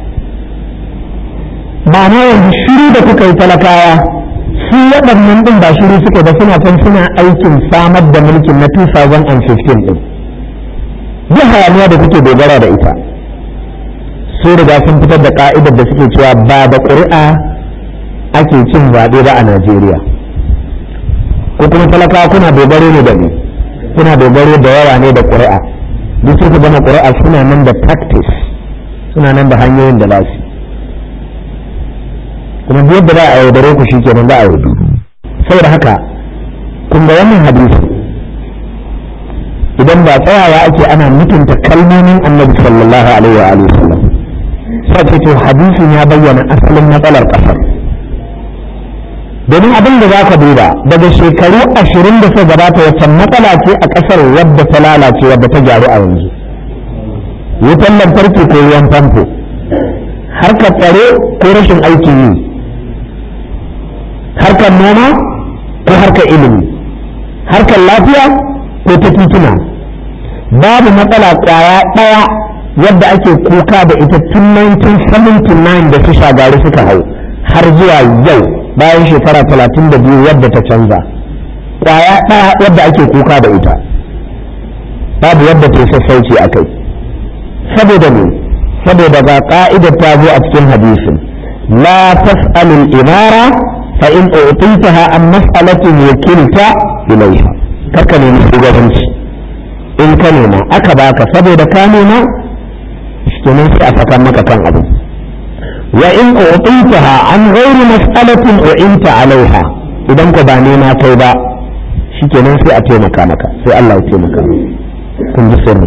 ma'ana yanzu shiru da kuka yi talakawa su waɗannan ɗin ba shiru suke ba suna can suna aikin samar da mulkin na 2015 ɗin duk hayaniya da kuke dogara da ita su riga sun fitar da ka'idar da suke cewa ba da ƙuri'a ake cin zaɓe ba a Najeriya ko kuma talakawa kuna dogaro ne da ni kuna dogaro da yawa ne da ƙuri'a duk suka gama ƙuri'a suna nan da practice suna nan da hanyoyin da lasu kuma duk yadda za a yaudare ku shikenan za a yaudu saboda haka kun ga wannan hadisi idan ba tsayawa ake ana mutunta kalmomin annabi sallallahu alaihi wa alihi wasallam sai ce to hadisin ya bayyana asalin matsalar kasar domin abin da za ka duba daga shekaru ashirin da suka gabata wacce matsala ce a kasar wadda ta lalace wadda ta gyaru a yanzu wutan lantarki ko ruwan famfo harkar tsaro ko rashin aikin yi harkar noma ko harkar ilimi harkar lafiya ko ta tituna babu matsala kwaya ɗaya yadda ake kuka da ita tun 1979 da su shagari suka hau har zuwa yau bayan shekara 32 yadda ta canza kwaya ɗaya yadda ake kuka da ita babu yadda ta sassauci a kai saboda ne saboda ga ka'idar ta zo a cikin hadisin la tas'alul imara fa in utitaha an mas'alatin wakilta ilaiha karka nemi shugabanci in ka nema aka baka saboda ka nema kenan sai a saka maka kan abu wa in utitaha an ghairi mas'alatin u'inta alaiha idan ka ba nema kai ba shikenan sai a taimaka maka sai Allah ya taimaka kun ji sirri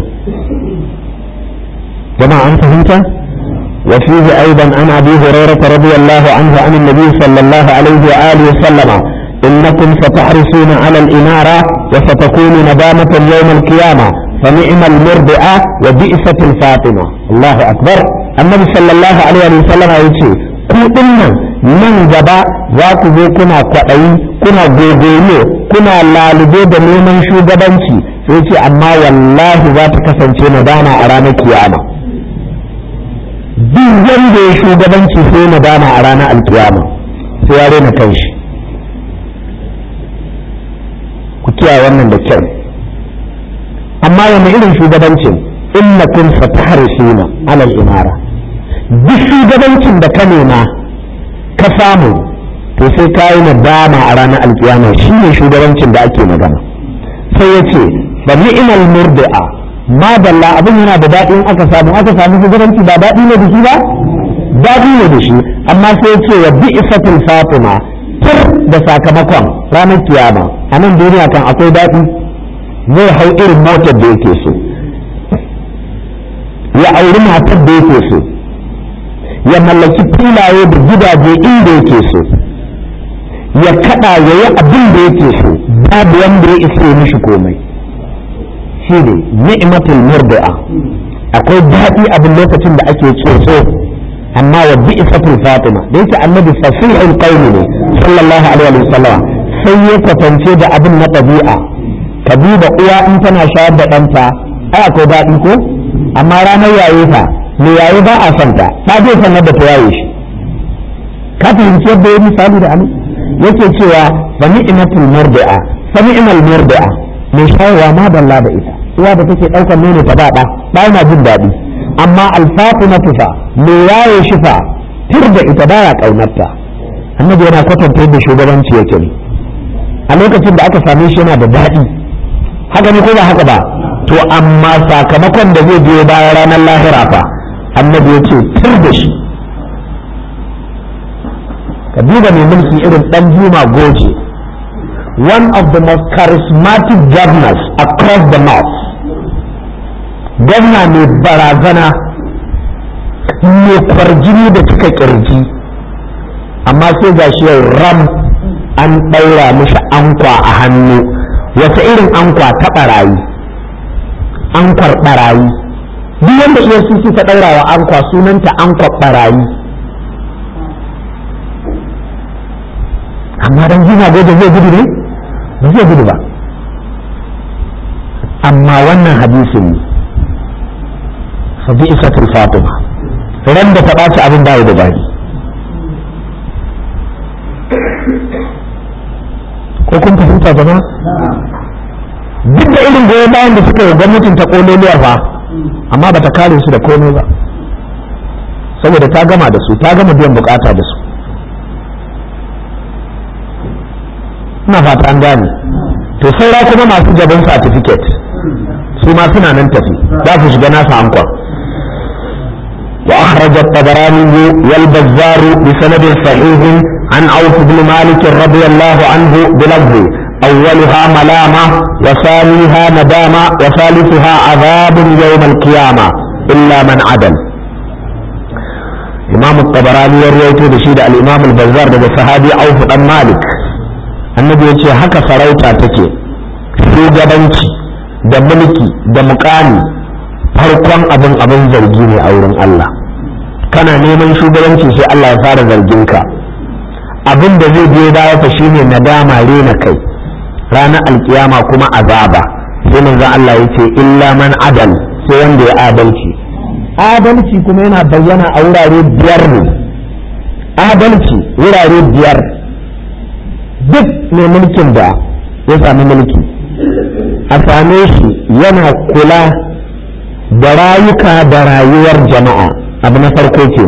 jama'a an fahimta وفيه أيضا عن أبي هريرة رضي الله عنه عن النبي صلى الله عليه وآله وسلم إنكم ستحرصون على الإمارة وستكون ندامة يوم القيامة فنعم المرضعة وبئست الفاطمة الله أكبر النبي صلى الله عليه وسلم يقول ku dinnan nan gaba za ku zo kuna kwaɗayi kuna gogoyo kuna lalube da neman shugabanci sai ce amma wallahi za ta kasance nadama a ranar kiyama duk wanda ya shugabanci sai nadama a ranar alkiyama sai ya rena kanshi ku kiyaye wannan da kyau amma wani irin shugabancin innakum satahrisuna alal imara duk shugabancin da ka nema ka samu to sai ka yi nadama a ranar alkiyama shi ne shugabancin da ake magana sai ya ce ba ni'mal murdi'a ma dalla abin yana da daɗin aka samu aka samu shugabanci ba daɗi ne da shi ba daɗi ne da shi amma sai ya ce wa bi'satul fatima tur da sakamakon ranar kiyama a nan duniya kan akwai daɗi zai hau irin motar da yake so ya auri matar da yake so ya mallaki filaye da gidaje inda yake so ya kada ya yi abin da yake so babu wanda ya isa ya mishi komai shi ne ni'matul murdi'a akwai daɗi abin lokacin da ake tsotso amma wa bi'satul fatima da yake annabi fasihul qawli ne sallallahu alaihi wa sallam sai ya kwatance da abin na ɗabi'a ka duba uwa in tana shayar da ɗanta ai akwai daɗi ko amma ranar yaye fa me yaye ba a son ta ba zai san yadda ta yaye shi ka fahimci yadda ya misali da amin yake cewa fa ni'matul murdi'a fa ni'mal murdi'a mai shayarwa ma dalla da ita uwa da take ɗaukar nono ta ba ɗa ba yana jin daɗi amma alfatima tufa mai yaye shi fa tir da ita baya ƙaunarta annabi yana kwatanta yadda shugabanci yake ne a lokacin da aka same shi yana da daɗi haka ne ko ba haka ba to amma sakamakon da zai biyo bayan ranar lahira fa annabi ya ce tir da shi ka duba mai mulki irin ɗan juma goje one of the most charismatic governors across the north gwamna mai barazana mai kwarjini da cika kirji amma sai ga shi yau ram an ɗaura mishi ankwa a hannu wata irin ankwa ta ɓarayi ankwar ɓarayi duk wanda iya suke ta ɗaura wa ankwa sunanta ankwa ɓarayi amma dan jina gobe zai gudu ne ba zai gudu ba amma wannan hadisin ne fabi'isatul fatima ran da ta ɓaci abin bayi da bari ko kun fahimta jama'a duk da irin goyon bayan da suka yi gwamnatin ta kololiyar fa amma ba ta kare su da komai ba saboda ta gama da su ta gama biyan bukata da su ina fata an gane to saura kuma masu gaban certificate su ma suna nan tafi za su shiga nasa ankwa وأخرج الطبراني والبزار بسند صحيح عن عوف بن مالك رضي الله عنه بلفظ أولها ملامة وثانيها ندامة وثالثها عذاب يوم القيامة إلا من عدل إمام الطبراني يروي بشيد الإمام البزار ده صحابي عوف بن مالك النبي يقول هكا سروتا تكي في جبنتي da mulki da mukami farkon abin abin zargi ne a wurin Allah kana neman shugabanci sai Allah ya fara zargin ka abin da zai biyo baya fa shine nadama rena kai ranar alkiyama kuma azaba sai manzon Allah ya ce illa man adal sai wanda ya adalci adalci kuma yana bayyana a wurare biyar ne adalci wurare biyar duk mai mulkin da ya sami mulki a same shi yana kula da rayuka da rayuwar jama'a abu na farko ke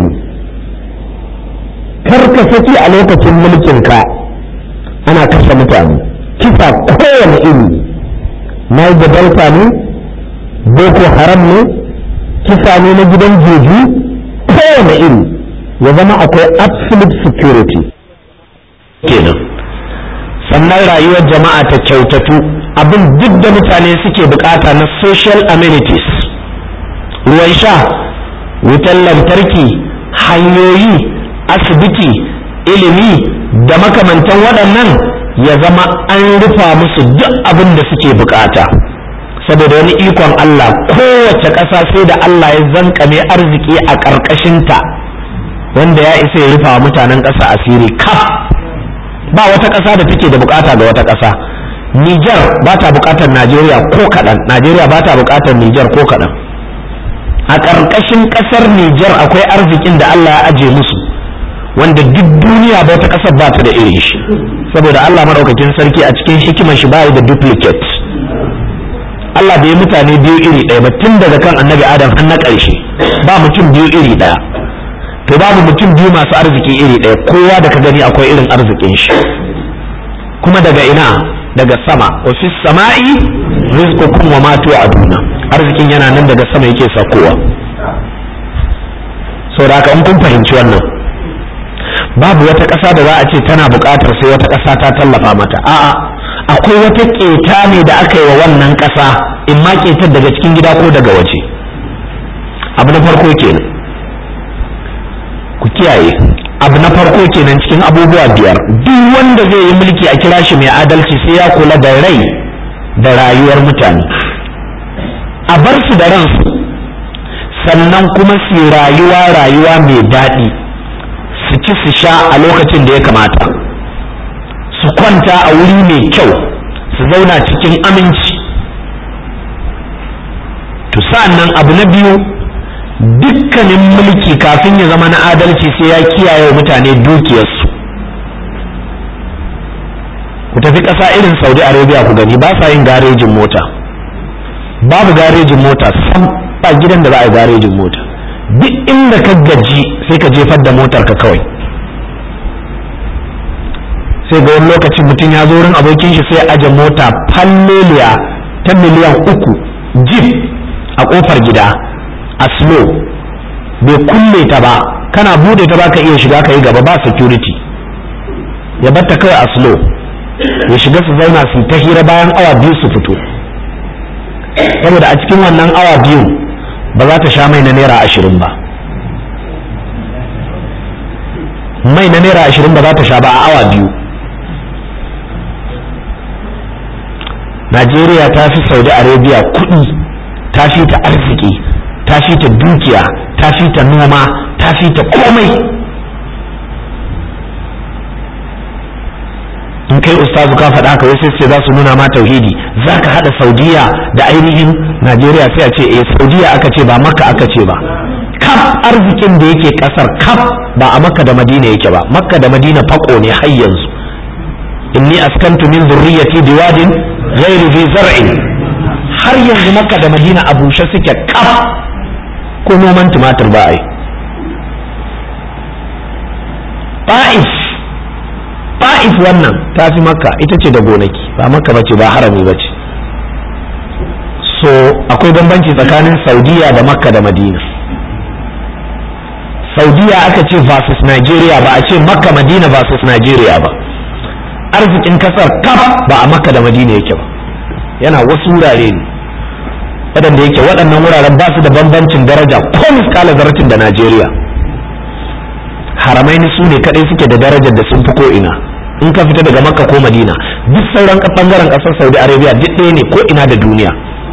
kar ka saki a lokacin mulkinka ana kashe mutane kisa kowane iri na da delta ne boko haram ne kisa ne na gidan jeji kowane iri ya zama akwai absolute security kenan sannan rayuwar jama'a ta kyautatu abin duk da mutane suke bukata na social amenities ruwan sha wutar lantarki hanyoyi asibiti ilimi da makamantan waɗannan ya zama an rufa musu duk abin da suke bukata saboda wani ikon Allah kowace ƙasa sai da Allah ya zankame arziki a ƙarƙashinta wanda ya isa ya rufa mutanen ƙasa asiri kaf ba wata ƙasa da take da bukata ga wata ƙasa Nijar ba ta bukatar Najeriya ko kaɗan Najeriya ba ta bukatar Nijar ko kaɗan a ƙarƙashin ƙasar Nijar akwai arzikin da Allah ya aje musu wanda duk duniya ba wata ƙasar ba ta da irin shi saboda Allah maɗaukakin sarki a cikin hikimar shi bayi da duplicate Allah bai mutane biyu iri ɗaya ba tun daga kan annabi Adam har na ƙarshe ba mutum biyu iri ɗaya to babu mutum biyu masu arziki iri ɗaya kowa da ka gani akwai irin arzikin shi kuma daga ina daga sama wa fi sama'i rizqukum wa ma tu'aduna arzikin yana nan daga sama yake sakowa saboda haka in kun fahimci wannan babu wata ƙasa da za a ce tana buƙatar sai wata ƙasa ta tallafa mata a'a akwai wata ƙeta ne da aka yi wa wannan ƙasa in ma ƙetar daga cikin gida ko daga waje abu na farko kenan ku kiyaye abu na farko kenan cikin abubuwa biyar duk wanda zai yi mulki a kira shi mai adalci sai ya kula da rai da rayuwar mutane a bar su da ransu sannan kuma su rayuwa rayuwa mai daɗi su ci su sha a lokacin da ya kamata su kwanta a wuri mai kyau su zauna cikin aminci to sa'annan abu na biyu dukkanin mulki kafin ya zama na adalci sai ya kiyaye mutane dukiyarsu ku tafi ƙasa irin saudi arabia ku gani ba sa yin garejin mota babu garejin mota sam ba gidan da za a yi garejin mota duk inda ka gaji sai ka jefar da motar ka kawai sai ga wani lokaci mutum ya zo wurin abokin shi sai aje mota falleliya ta miliyan uku jeep a kofar gida a slow bai kulle ta ba kana bude ta ba ka iya shiga ka yi gaba ba security ya batta kawai a slow ya shiga su zauna su ta hira bayan awa biyu su fito saboda a cikin wannan awa biyu ba za ta sha mai na naira ashirin ba mai na naira ashirin ba za ta sha ba a awa biyu najeriya ta fi saudi arabia kuɗi ta fi ta arziki ta fi ta dukiya ta fi ta noma ta fi ta komai in kai ustazu ka faɗa haka wai sai za su nuna ma tauhidi za ka haɗa saudiya da ainihin najeriya sai a ce eh saudiya aka ce ba makka aka ce ba kaf arzikin da yake ƙasar kaf ba a makka da madina yake ba makka da madina fako ne har yanzu inni askantu min zurriyati biwadin ghairi fi zar'in har yanzu makka da madina a bushe suke kaf ko noman tumatir ba a yi ba'if ba'if wannan ta fi makka ita ce da gonaki ba makka bace ba harami bace so akwai bambanci tsakanin saudiya da makka da madina saudiya aka ce versus nigeria ba a ce makka madina versus nigeria ba arzikin kasar kaf ba a makka da madina yake ba yana wasu wurare ne waɗanda yake waɗannan wuraren ba su da bambancin daraja ko miskala zaratin da najeriya haramai su ne kaɗai suke da darajar da sun fi ko ina in ka fita daga makka ko madina duk sauran bangaren ƙasar saudi arabia duk ɗaya ne ko ina da duniya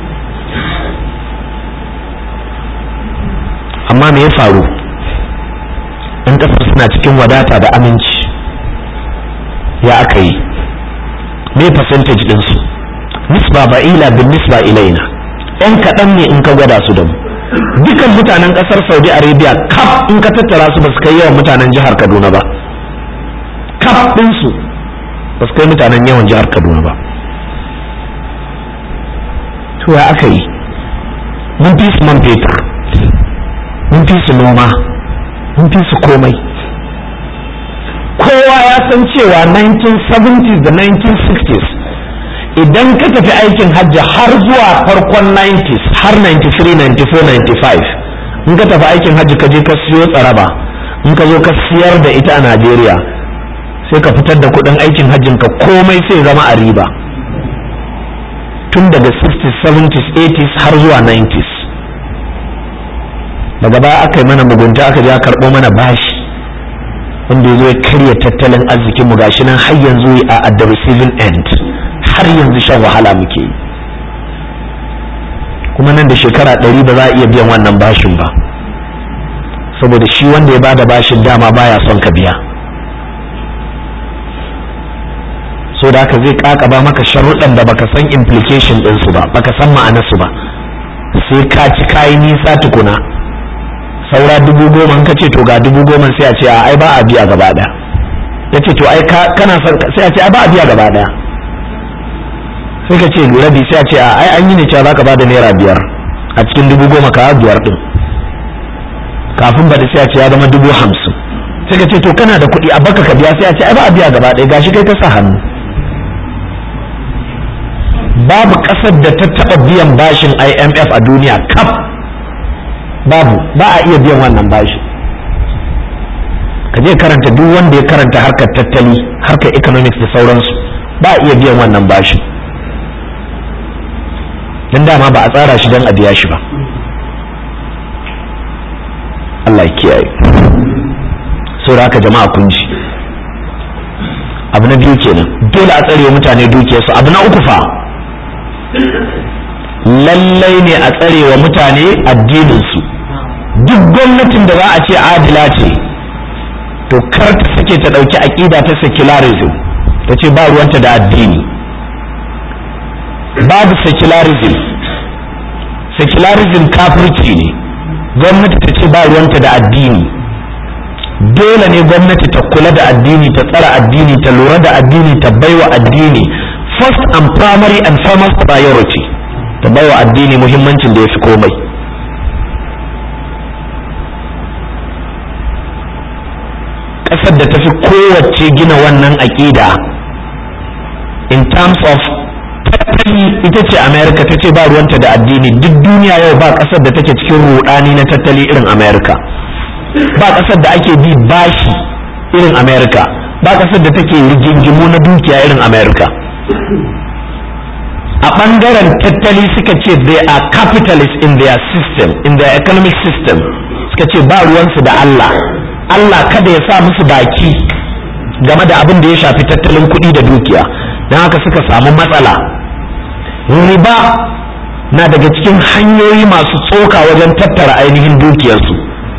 amma me ya faru ɗan ƙasar suna cikin wadata da aminci ya aka yi me percentage ɗinsu nisba ba'ila bin nisba ilaina yan kaɗan ne in ka gwada su da mu dukan mutanen ƙasar saudi arabia kaf in ka tattara su ba su kai yawan mutanen jihar kaduna ba kaf ɗinsu ba su kai mutanen yawan jihar kaduna ba to ya aka yi mun fi su man fetur mun fi su noma mun fi su komai kowa ya san cewa 1970s da 1960s idan ka tafi aikin hajji har zuwa farkon 90s har 93 94 95 in ka tafi aikin hajji ka je ka siyo tsaraba in ka zo ka siyar da ita a najeriya sai ka fitar da kudin aikin hajjin ka komai sai zama a riba tun daga 60s 70s 80s har zuwa 90s daga baya aka yi mana mugunta aka je a karɓo mana bashi wanda ya zo ya karya tattalin arzikin mu gashi nan har yanzu a at the receiving end har yanzu shan wahala muke yi kuma nan da shekara ɗari ba za a iya biyan wannan bashin ba saboda shi wanda ya bada bashin dama baya son ka biya so da haka zai kakaba maka sharuɗan da baka san implication ɗinsu ba baka san ma'anarsu ba sai ka ci kayi nisa tukuna saura dubu goma ka ce to ga dubu goma sai a ce a ai ba a biya gaba ɗaya ya ce to ai kana sai a ce ai ba a biya gaba ɗaya sai ka ce rabi sai a ce a ai an yi ne cewa zaka bada naira biyar a cikin dubu goma ka biyar din kafin ba da sai a ce ya zama dubu hamsin sai ka ce to kana da kuɗi a baka ka biya sai a ce ai ba a biya gaba ɗaya gashi kai ka sa hannu babu ƙasar da ta taɓa biyan bashin IMF a duniya kaf babu ba a iya biyan wannan bashi ka je karanta duk wanda ya karanta harkar tattali harkar economics da sauransu ba a iya biyan wannan bashin don dama ba a tsara shi don a biya shi ba Allah ya kiyaye saboda haka jama'a kun ji abu na biyu kenan dole a tsare mutane dukiyarsu abu na uku fa lallai ne a tsare wa mutane addininsu duk gwamnatin da za a ce adila ce to kar ta sake ta ɗauki aƙida ta secularism ta ce ba ruwanta da addini babu secularism secularism kafirci ne gwamnati ta ce ba ruwanta da addini dole ne gwamnati ta kula da addini ta tsara addini ta lura da addini ta baiwa addini first and primary and foremost priority ta baiwa addini muhimmancin da ya fi komai ƙasar da ta fi kowace gina wannan aƙida in terms of tattali ita ce america ta ce ba ruwanta da addini duk duniya yau ba ƙasar da take cikin rudani na tattali irin america ba ƙasar da ake bi bashi irin america ba ƙasar da take rigingimu na dukiya irin america a ɓangaren tattali suka ce they are capitalists in their system in their economic system suka ce ba ruwansu da Allah Allah kada ya sa musu baki game da abin da ya shafi tattalin kuɗi da dukiya don haka suka samu matsala riba na daga cikin hanyoyi masu tsoka wajen tattara ainihin dukiyarsu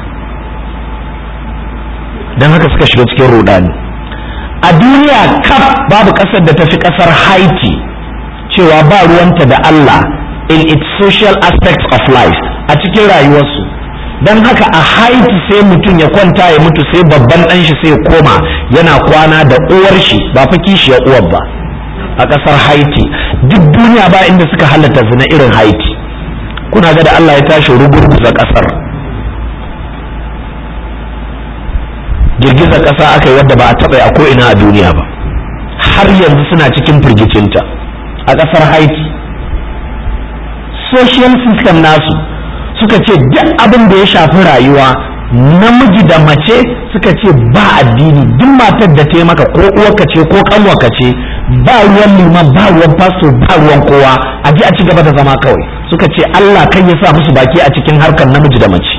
don haka suka shiga cikin rudani a duniya kaf babu ƙasar da ta fi ƙasar haiti cewa ba ruwanta da Allah in its social aspects of life a cikin rayuwarsu don haka a haiti sai mutum ya kwanta ya mutu sai babban ɗan shi sai koma yana kwana da uwar shi ba fa kishiyar uwar ba a ƙasar haiti duk duniya ba inda suka halatta zina irin haiti kuna ga da Allah ya tashi rugurguza ƙasar girgizar ƙasa aka yi wadda ba a taɓa a ko'ina a duniya ba har yanzu suna cikin firgicinta a ƙasar haiti social system nasu suka ce duk abin da ya shafi rayuwa namiji da mace suka ce ba addini duk matar da ta maka ko uwarka ce ko kanwarka ce ba ruwan liman ba ruwan fasto ba ruwan kowa a ji a ci gaba da zama kawai suka ce Allah kan ya sa musu baki a cikin harkar namiji da mace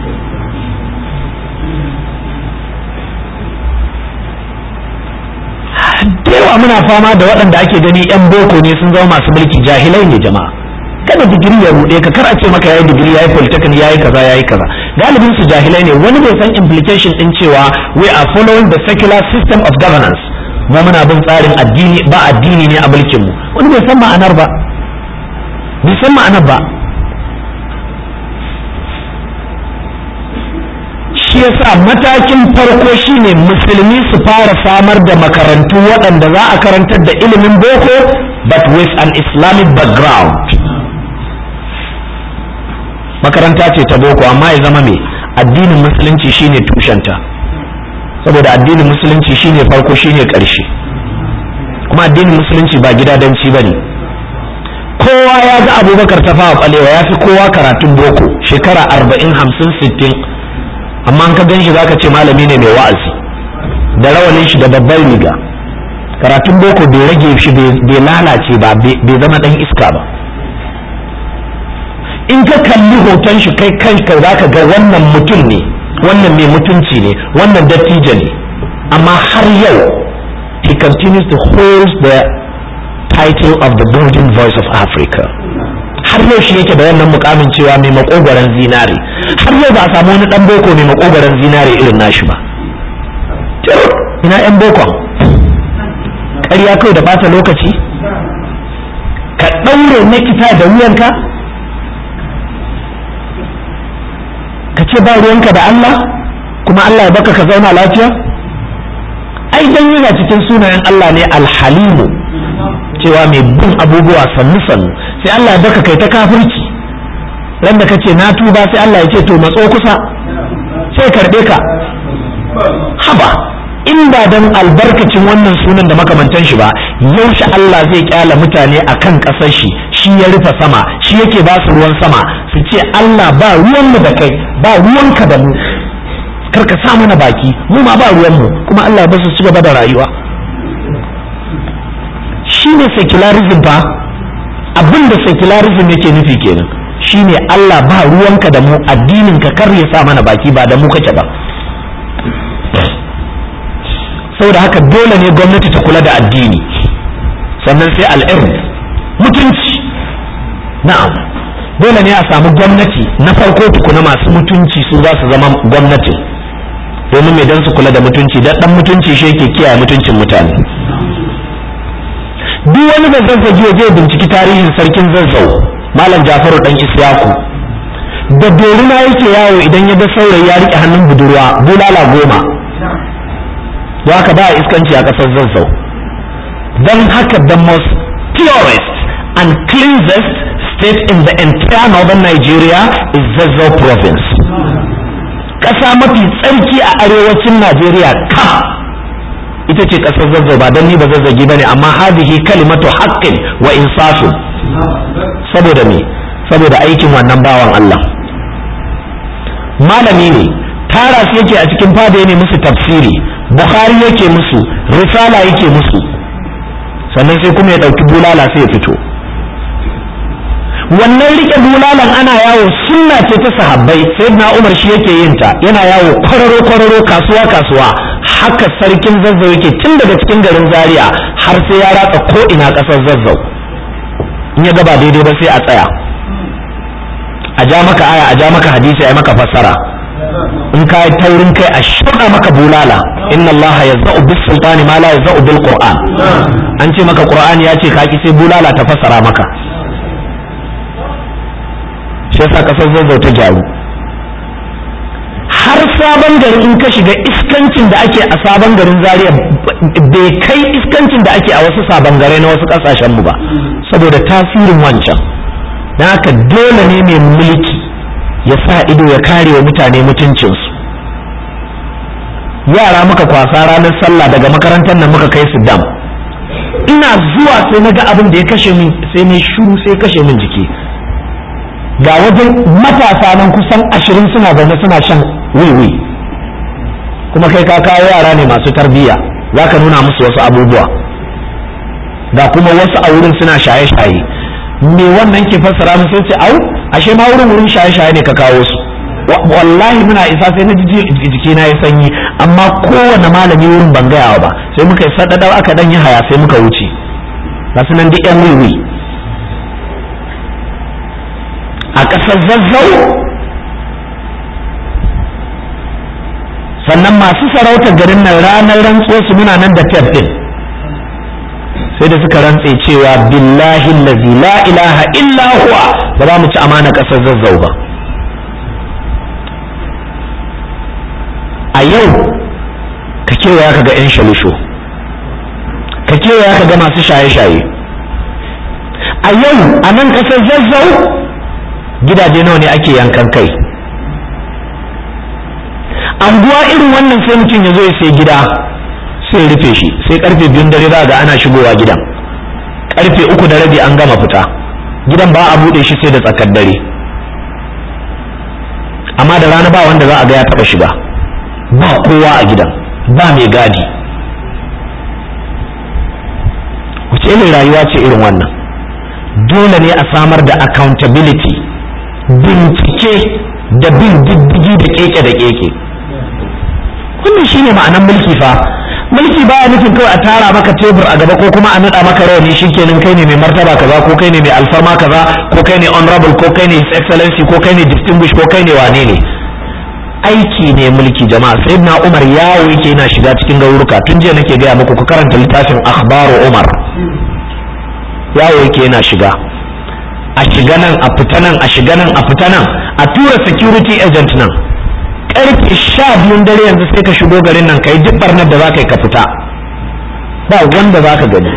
da yawa muna fama da waɗanda ake gani 'yan boko ne sun zama masu mulki jahilai ne jama'a kada digiri ya ruɗe ka kar a ce maka yayi digiri yayi polytechnic yayi kaza yayi kaza galibin su jahilai ne wani bai san implication din cewa we are following the secular system of governance mu muna bin tsarin addini ba addini ne a mulkin mu wani bai san ma'anar ba bai san ma'anar ba shi yasa matakin farko shine musulmi su fara samar da makarantu waɗanda za a karantar da ilimin boko but with an islamic background makaranta ce ta boko amma ya zama mai addinin musulunci shine tushenta saboda addinin musulunci shine farko shine ƙarshe kuma addinin musulunci ba gidadanci ba ne kowa ya ga abubakar ta fawa ɓalewa ya fi kowa karatun boko shekara arba'in hamsin sittin amma an ka gan shi za ka ce malami ne mai wa'azi da rawanin shi da babbar riga karatun boko bai rage shi bai lalace ba bai zama ɗan iska ba in ka kalli hoton shi kai kanka za ka ga wannan mutum ne wannan mai mutunci ne wannan dattijo ne amma har yau he continues to hold the title of the golden voice of Africa har yau shi yake da wannan mukamin cewa mai makogoron zinare har yau ba a samu wani dan boko mai makogoron zinare irin nashi ba ina yan bokon ƙarya kawai da bata lokaci ka ɗaure na kita da wuyanka ka ce ba ruwanka da Allah kuma Allah ya baka ka zauna lafiya ai dan yana cikin sunayen Allah ne alhalimu cewa mai bin abubuwa sannu sannu sai Allah ya baka kai ta kafirci ran da kace na tuba sai Allah ya ce to matso kusa sai karbe ka haba in ba dan albarkacin wannan sunan da makamantan shi ba yaushe Allah zai kyala mutane akan kasar shi shi ya rufe sama shi yake ba su ruwan sama su ce Allah ba ruwan mu da kai ba ruwanka da mu kar ka sa mana baki mu ma ba ruwan mu kuma Allah ba su ci gaba da rayuwa shine secularism fa abin da secularism yake nufi kenan shine Allah ba ruwanka da mu addinin ka kar ya sa mana baki ba da mu kake ba saboda haka dole ne gwamnati ta kula da addini sannan sai al'irm mutunci na'am dole ne a samu gwamnati na farko tukuna masu mutunci su za su zama gwamnati domin mai don su kula da mutunci dan dan mutunci shi yake kiyaye mutuncin mutane duk wani da zazzagi zai binciki tarihin sarkin zazzau malam jafaru dan isyaku da dorina yake yawo idan ya ga saurayi ya rike hannun budurwa bulala goma don haka ba a iskanci a ƙasar zazzau don haka the most purest and cleansest state in the entire northern Nigeria is Zazzau province. Ƙasa mafi tsarki a arewacin Najeriya ka ita ce ƙasar Zazzau ba don ni ba zazzagi ba ne amma hadihi kalimatu haƙƙin wa insafin saboda me saboda aikin wannan bawan Allah malami ne tara su yake a cikin fada ne musu tafsiri Bukhari yake musu risala yake musu sannan sai kuma ya ɗauki bulala sai ya fito wannan rike bulalan ana yawo sunna ce ta sahabbai sai na umar shi yake yin ta yana yawo kwararo kwararo kasuwa kasuwa haka sarkin zazzau yake tun daga cikin garin zaria har sai ya ratsa ko ina kasar zazzau in ya gaba daidai ba sai a tsaya a ja maka aya a ja maka hadisi a maka fassara in ka yi taurin kai a shaɗa maka bulala inna Allah ya za'u bis sultani ma la ya za'u bil qur'an an ce maka qur'ani ya ce ka ki sai bulala ta fassara maka shi yasa kasar zazzau ta gyaru har sabon gari in ka shiga iskancin da ake a sabon garin zaria bai kai iskancin da ake a wasu sabon gare na wasu kasashen mu ba saboda tasirin wancan don haka dole ne mai mulki ya sa ido ya kare wa mutane mutuncinsu yara muka kwasa ranar sallah daga makarantar nan muka kai su dam ina zuwa sai na ga abin da ya kashe min sai ne shuru sai kashe min jiki ga wajen matasa nan kusan ashirin suna zaune suna shan wiwi kuma kai ka kawo yara ne masu tarbiyya za ka nuna musu wasu abubuwa ga kuma wasu a wurin suna shaye-shaye me wannan ke fassara musu ce au ashe ma wurin wurin shaye-shaye ne ka kawo su wallahi muna isa sai na jiki na ya sanyi amma kowane malami wurin ban gayawa ba sai muka yi sadadar aka dan yi haya sai muka wuce ga su nan duk yan wiwi a ƙasar zazzau sannan masu sarautar garin nan ranar rantso su muna nan da tef din sai da suka rantse cewa billahi lazi la ilaha illa huwa ba za mu ci amana ƙasar zazzau ba a yau ka kewaya ka ga 'yan shalisho ka kewaya ka ga masu shaye-shaye a yau a nan ƙasar zazzau gidaje nawa ne ake yankan kai anguwa irin wannan sai mutum ya zo ya sai gida sai rufe shi sai karfe biyun dare za ga ana shigowa gidan karfe uku da rabi an gama fita gidan ba a buɗe shi sai da tsakar dare amma da rana ba wanda za a ga ya taɓa shiga ba kowa a gidan ba mai gadi wace irin rayuwa ce irin wannan dole ne a samar da accountability bincike da bin diddigi da keke da keke wannan shine ma'anar mulki fa mulki baya nufin kawai a tara maka tebur a gaba ko kuma a nada maka rawani shikenan kai ne mai martaba kaza ko kai ne mai alfarma kaza ko kai ne honorable ko kai ne his excellency ko kai ne distinguished ko kai ne wane ne aiki ne mulki jama'a sayyidina umar yawo yake yana shiga cikin garuruka tun jiya nake gaya muku ku karanta littafin akhbaru umar yawo yake yana shiga a shiga nan a fita nan a shiga nan a fita nan a tura security agent nan karfe sha biyun dare yanzu sai ka shigo garin nan kai duk barnar da za ka yi ka fita ba wanda za ka gani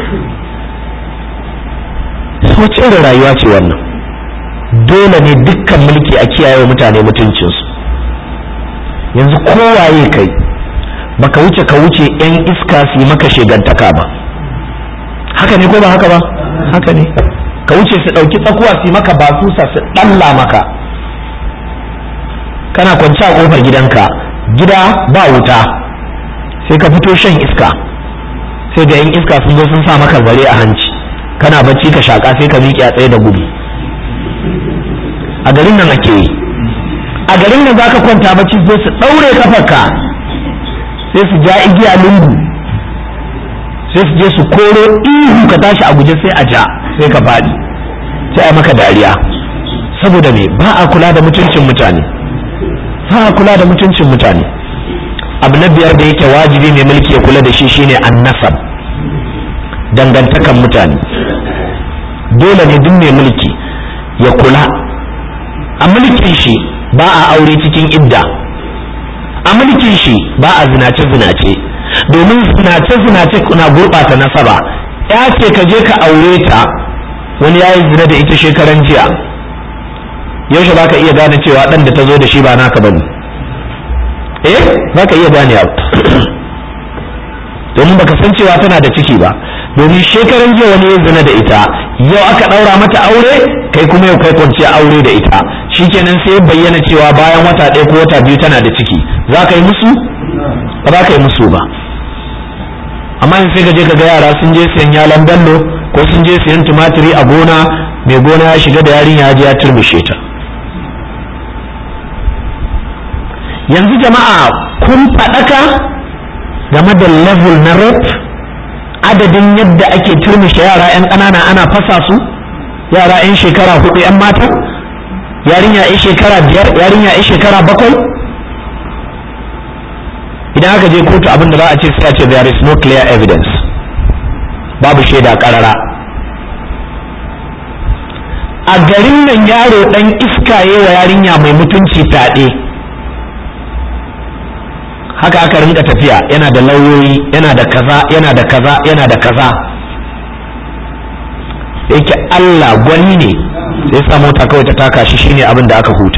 wace irin rayuwa ce wannan dole ne dukkan mulki a kiyaye wa mutane mutuncinsu yanzu kowaye kai baka wuce ka wuce yan iska su yi maka shegantaka ba haka ne ko ba haka ba haka ne ka wuce su ɗauki tsakuwa su yi maka basusa su ɗalla maka kana kwance a ƙofar gidanka gida ba wuta sai ka fito shan iska sai ga yan iska sun zo sun sa maka zare a hanci kana bacci ka shaƙa sai ka miƙe a tsaye da gudu a garin nan ake yi a garin nan za ka kwanta bacci sai su ɗaure kafarka sai su ja igiya lungu sai su je su koro ihu ka tashi a guje sai a ja sai ka faɗi sai a maka dariya saboda me ba a kula da mutuncin mutane ba a kula da mutuncin mutane abu na biyar da yake wajibi mai mulki ya kula da shi shine annasab dangantakan mutane dole ne duk mai mulki ya kula a mulkin shi ba a aure cikin idda a mulkin shi ba a zinace-zinace domin zinace-zinace na gurɓata nasaba ya ce ka je ka aure ta wani ya yi zina da ita shekaran jiya yaushe ba ka iya gane cewa ɗan da ta zo da shi ba naka bane eh za ka iya gane abu domin baka san cewa tana da ciki ba domin shekaran jiya wani ya zina da ita yau aka ɗaura mata aure kai kuma yau kai kwanciya aure da ita shikenan sai bayyana cewa bayan wata ɗaya ko wata biyu tana da ciki za ka yi musu ba za ka yi musu ba amma in sai ka je ka ga yara sun je siyan yalan bello ko sun je siyan tumatiri a gona mai gona ya shiga da yarinya ya je ya turmushe ta yanzu jama'a kun faɗaka game da level na rap adadin yadda ake turmushe yara 'yan ƙanana ana fasa su yara 'yan shekara hudu 'yan mata yarinya 'yan shekara biyar yarinya 'yan shekara bakwai idan aka je kotu abin da za a ce sai a ce there is no clear evidence babu shaida karara a garin nan yaro dan iskaye wa yarinya mai mutunci taɗe haka aka rinka tafiya yana da lauyoyi yana da kaza yana da kaza yana da kaza yake Allah gwani ne sai sa mota kawai ta taka shi shine abin da aka huta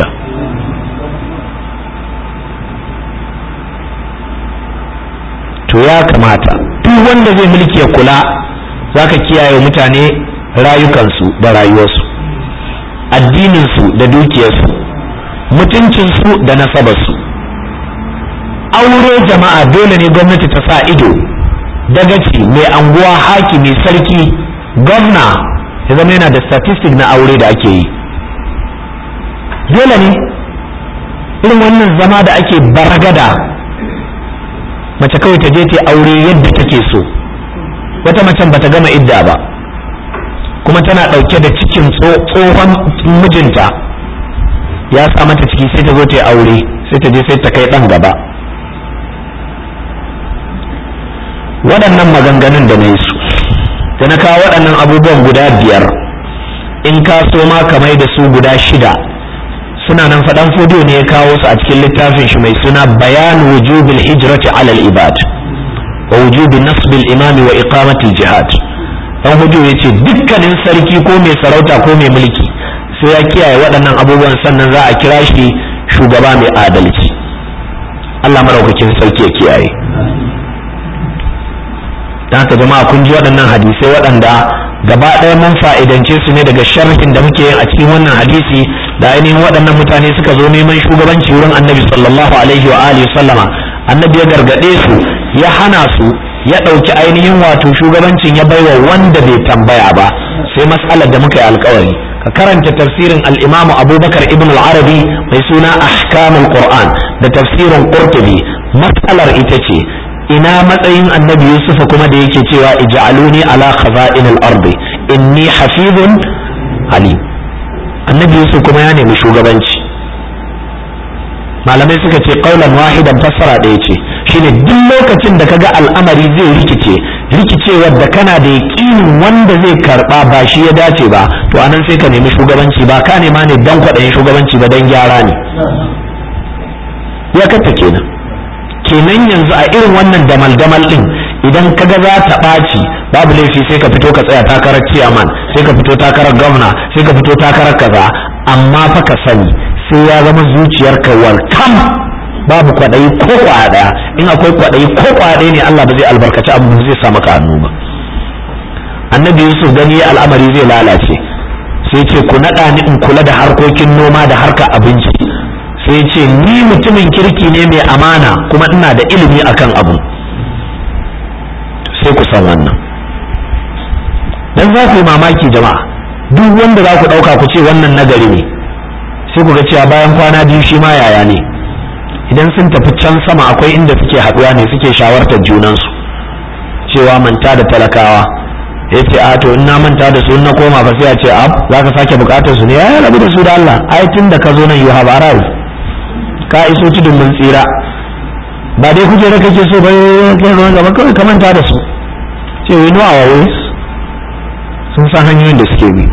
to ya kamata duk wanda zai mulki ya kula zaka kiyaye mutane rayukansu da rayuwarsu addininsu da dukiyarsu mutuncinsu da nasabarsu aure jama'a dole ne gwamnati ta sa ido dagaci mai anguwa hakimi sarki gwamna ya zama yana da statistic na aure da ake yi dole ne irin wannan zama da ake baragada mace kawai ta je ta aure yadda take so wata macen bata gama idda ba kuma tana ɗauke da cikin tsohon mijinta ya sa mata ciki sai ta zo ta aure sai ta je sai ta kai ɗan gaba waɗannan maganganun da na yi su da na kawo waɗannan abubuwan guda biyar in ka so ma kamai da su guda shida suna nan faɗan fodiyo ne ya kawo su a cikin littafin shi mai suna bayan wujubil hijrati alal ibad wa wujubi nasbil imami wa iqamatil jihad dan hudu ya ce dukkanin sarki ko mai sarauta ko mai mulki sai ya kiyaye waɗannan abubuwan sannan za a kira shi shugaba mai adalci Allah maraukakin sarki ya kiyaye dan haka jama'a kun ji waɗannan hadisai waɗanda gaba ɗaya mun fa'idance su ne daga sharhin da muke yin a cikin wannan hadisi da ainihin waɗannan mutane suka zo neman shugabanci wurin annabi sallallahu alaihi wa alihi sallama annabi ya gargaɗe su ya hana su ya ɗauki ainihin wato shugabancin ya baiwa wanda bai tambaya ba sai mas'alar da muka yi alkawari ka karanta tafsirin al-imamu abubakar ibn al-arabi mai suna ahkamul qur'an da tafsirin qurtubi mas'alar ita ce ina matsayin annabi yusufa kuma da yake cewa ij'aluni ala khaza'in al-ardi inni hafizun alim annabi yusuf kuma ya nemi shugabanci malamai suka ce kaulan wahidan fassara ɗaya ce shine duk lokacin da kaga al'amari zai rikice rikicewar da kana da yaƙinin wanda zai karɓa ba shi ya dace ba to anan sai ka nemi shugabanci ba ka nema ne dan kwaɗayin shugabanci ba dan gyara ne ya katta kenan kenan yanzu a irin wannan damal-damal ɗin idan kaga za ta ɓaci babu laifi sai ka fito ka tsaya takarar ciyaman sai ka fito takarar gwamna sai ka fito takarar kaza amma fa ka sani sai ya zama zuciyarka warkam babu kwaɗayi ko kwaya ɗaya in akwai kwaɗayi ko kwaya ɗaya ne Allah ba zai albarkaci abu zai sa maka hannu ba annabi yusuf gani al'amari zai lalace sai ce ku naɗa ni in kula da harkokin noma da harkar abinci sai ce ni mutumin kirki ne mai amana kuma ina da ilimi akan abu sai ku san wannan dan za ku yi mamaki jama'a duk wanda za ku ɗauka ku ce wannan nagari ne sai ku ga cewa bayan kwana biyu shi ma yaya ne idan sun tafi can sama akwai inda suke haɗuwa ne suke shawartar junansu cewa manta da talakawa ya ce a to in na manta da su in na koma ba sai a ce ab za ka sake bukatar su ne ya rabu da su da Allah ai tun da ka zo nan you have arrived ka iso tudun mun tsira ba dai kuke da kake so ba kai ruwan gaba kawai ka manta da su ce we know our ways sun san hanyoyin da suke bi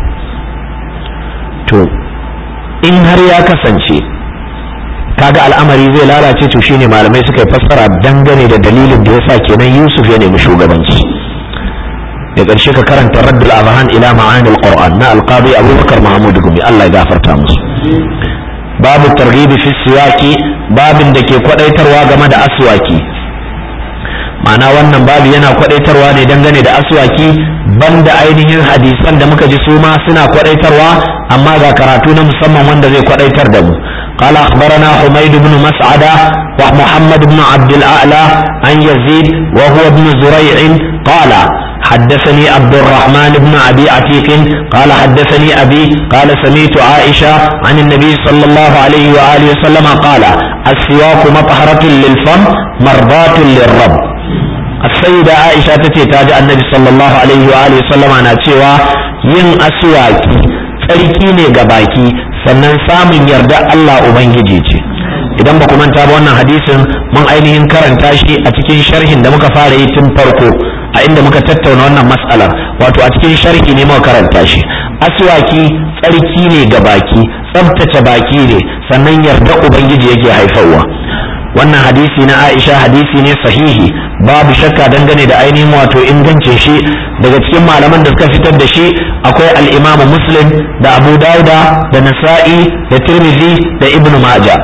to in har ya kasance kaga al'amari zai lalace to shine malamai suka yi fassara dangane da dalilin da yasa kenan Yusuf ya nemi shugabanci da ƙarshe ka karanta raddul azhan ila ma'ani alquran na alqadi abubakar mahmud gumi Allah ya gafarta musu babu targhibi fi siwaki babin da ke kwadaitarwa game da aswaki ma'ana wannan babu yana kwadaitarwa ne dangane da aswaki banda ainihin hadisan da muka ji su ma suna kwadaitarwa amma ga karatu na musamman wanda zai kwadaitar da mu قال أخبرنا حميد بن مسعدة ومحمد بن عبد الأعلى عن يزيد وهو ابن زريع قال حدثني عبد الرحمن بن أبي عتيق قال حدثني أبي قال سميت عائشة عن النبي صلى الله عليه وآله وسلم قال السواك مطهرة للفم مرضاة للرب السيدة عائشة تتي تاج النبي صلى الله عليه وآله وسلم أنا تشوى ين أسواكي tsarki ne ga baki sannan samun yarda Allah Ubangiji ce idan ba ku manta ba wannan hadisin mun ainihin karanta shi a cikin sharhin da muka fara yi tun farko a inda muka tattauna wannan matsalar wato a cikin sharhi ne muka karanta shi aswaki tsarki ne ga baki tsabtace baki ne sannan yarda ubangiji yake haifarwa wannan hadisi na Aisha hadisi ne sahihi babu shakka dangane da ainihin wato ingancin shi daga cikin malaman da suka fitar da shi akwai al-Imam Muslim da Abu Dauda da Nasa'i da Tirmidhi da Ibn Majah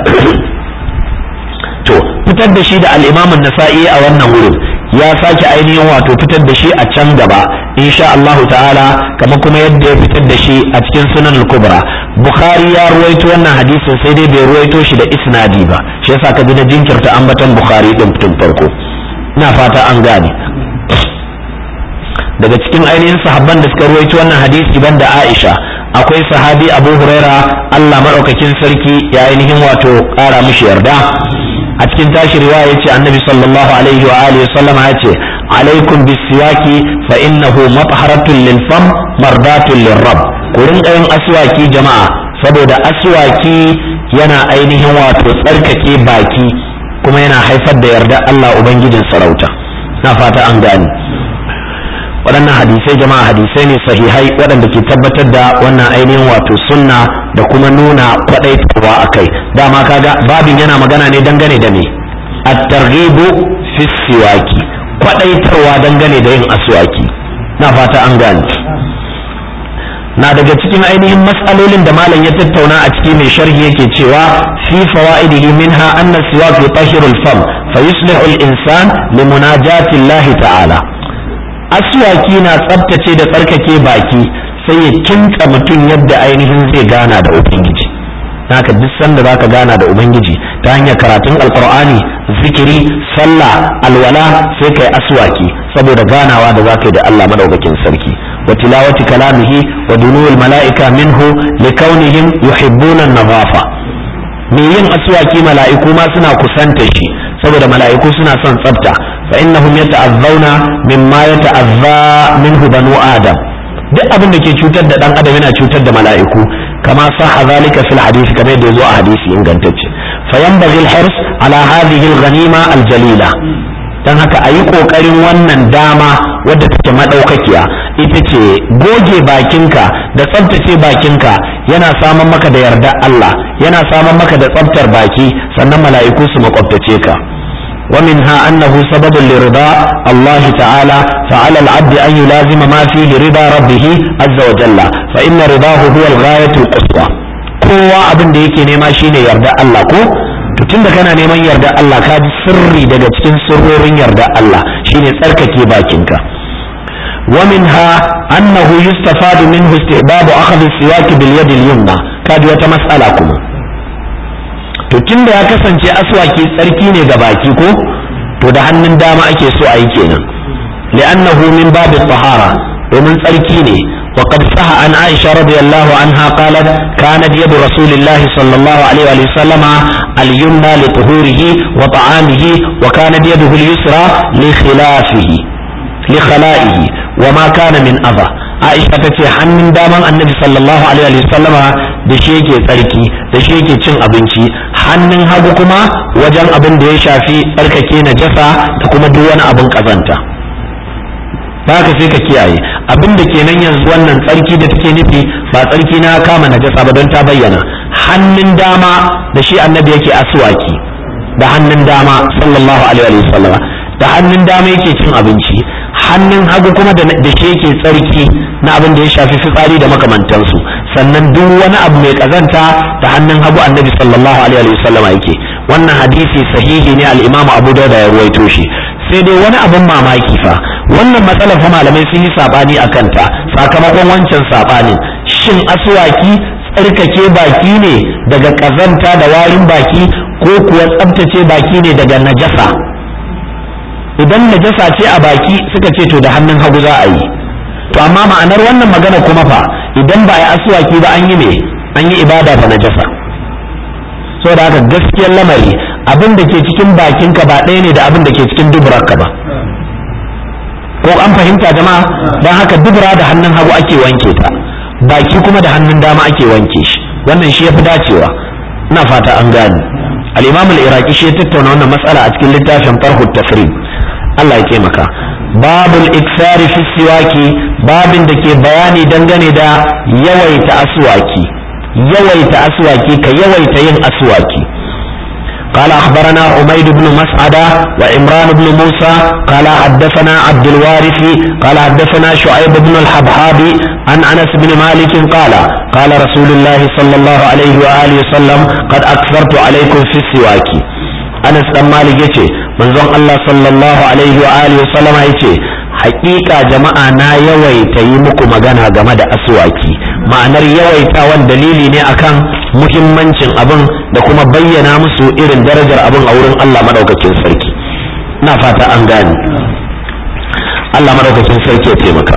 to fitar da shi da al-Imam Nasa'i a wannan wurin ya sake ainihin wato fitar da shi a can gaba insha Allah ta'ala kamar kuma yadda ya fitar da shi a cikin sunan al-kubra bukhari ya ruwaito wannan hadisin sai dai bai ruwaito shi da isnadi ba shi yasa ka ji na jinkirta ambaton bukhari din tun farko ina fata an gane daga cikin ainihin sahabban da suka ruwaito wannan hadisi banda Aisha akwai sahabi Abu Huraira Allah madaukakin sarki ya ainihin wato kara mishi yarda a cikin tashi riwaya yace annabi sallallahu alaihi wa alihi sallam yace alaikum bisiwaki fa innahu matharatun lil fam mardatun lir rabb ku rinka yin aswaki jama'a saboda aswaki yana ainihin wato tsarkake baki kuma yana haifar da yarda Allah ubangijin sarauta na fata an gani waɗannan hadisai jama'a hadisai ne sahihai waɗanda ke tabbatar da wannan ainihin wato sunna da kuma nuna kwaɗaitarwa a kai dama kaga babin yana magana ne dangane da me at-targhibu fi siwaki kwaɗaitarwa dangane da yin aswaki na fata an gane na daga cikin ainihin matsalolin da malam ya tattauna a ciki mai sharhi yake cewa fi fawaidihi minha anna siwak yutahhiru al-fam fa yuslihu al-insan li munajati Allah ta'ala aswaki na tsabtace da tsarkake baki sai ya kinta mutum yadda ainihin zai gana da ubangiji haka duk sanda zaka gana da ubangiji ta hanyar karatun alqur'ani zikiri sallah alwala sai kai aswaki saboda ganawa da zaka yi da Allah madaukakin sarki wa tilawati kalamihi wa dunul mala'ika minhu likaunihim yuhibbuna an-nadhafa me yin aswaki mala'iku ma suna kusanta shi saboda mala'iku suna son tsafta fa innahum yata'azzawna mimma yata'azza minhu banu adam duk abin da ke cutar da dan adam yana cutar da mala'iku kama sahha zalika fil hadith kamar yadda yazo a hadisi ingantacce fa yanbaghi al-hirs ala hadhihi al-ghanima al-jalila dan haka ayi kokarin wannan dama wadda take madaukakiya ita ce goge bakinka da tsaftace bakinka yana saman maka da yarda Allah yana saman maka da tsaftar baki sannan mala'iku su makwabtace ka ومنها أنه سبب لرضا الله تعالى فعلى العبد أن يلازم ما فيه رضا ربه عز وجل فإن رضاه هو الغاية القصوى kowa abin da yake nema shine yarda Allah ko to tunda kana neman yarda Allah ka ji sirri daga cikin sirrorin yarda Allah shine tsarkake bakinka ومنها أنه يستفاد منه استحباب أخذ السواك باليد اليمنى كاد وتمسألة كما to tun da ya kasance aswaki tsarki ne ga baki ko to da hannun dama ake so a yi kenan li'annahu min babu tahara domin tsarki ne وقد صح عن عائشة رضي الله عنها قالت كانت يد رسول الله صلى الله عليه وسلم اليمنى لطهوره وطعامه وكانت يده اليسرى لخلافه لخلائه وما كان من أذى عائشة تتي hannun daman annabi sallallahu alaihi wa sallama da shi yake tsarki da shi yake cin abinci hannun hagu kuma wajen abin da ya shafi tsarkake najasa da kuma duk wani abin kazanta haka sai ka kiyaye abin da kenan yanzu wannan tsarki da take nufi ba tsarki na kama najasa ba don ta bayyana hannun dama da shi annabi yake aswaki da hannun dama sallallahu alaihi wa sallama da hannun dama yake cin abinci hannun hagu kuma da shi yake tsarki na abin da ya shafi fitsari da makamantansu sannan duk wani abu mai kazanta da hannun hagu annabi sallallahu alaihi wa sallama yake wannan hadisi sahihi ne al-imam abu dauda ya ruwaito shi sai dai wani abin mamaki fa wannan matsalar fa malamai sun yi sabani a kanta sakamakon wancan sabanin shin aswaki tsarkake baki ne daga kazanta da warin baki ko kuwa tsabtace baki ne daga najasa idan najasa ce a baki suka ce to da hannun hagu za a yi to amma ma'anar wannan magana kuma fa idan ba a yi aswaki ba an yi me an yi ibada da najasa saboda haka gaskiyar lamari abin da ke cikin bakinka ba ɗaya ne da abin da ke cikin duburarka ba ko an fahimta jama'a don haka dubura da hannun hagu ake wanke ta baki kuma da hannun dama ake wanke shi wannan shi yafi dacewa ina fata an gane al-imam al-iraqi shi ya tattauna wannan matsala a cikin littafin farhu tafrid Allah ya taimaka babul iksari fi siwaki babin da ke bayani dangane da yawaita aswaki yawaita aswaki ka yawaita yin aswaki قال أخبرنا عميد بن مسعدة وعمران بن موسى قال حدثنا عبد الوارث قال حدثنا شعيب بن الحبحاب عن أنس بن مالك قال قال رسول الله صلى الله عليه وآله وسلم قد أكثرت عليكم في السواك أنس بن مالك يتي من الله صلى الله عليه وآله وسلم يتي hakika jama'a na yawaita yi muku magana game da aswaki ma'anar yawaitawan dalili ne akan muhimmancin abin da kuma bayyana musu irin darajar abin a wurin Allah madaukakin sarki na fata an gane Allah madaukakin sarki ya taimaka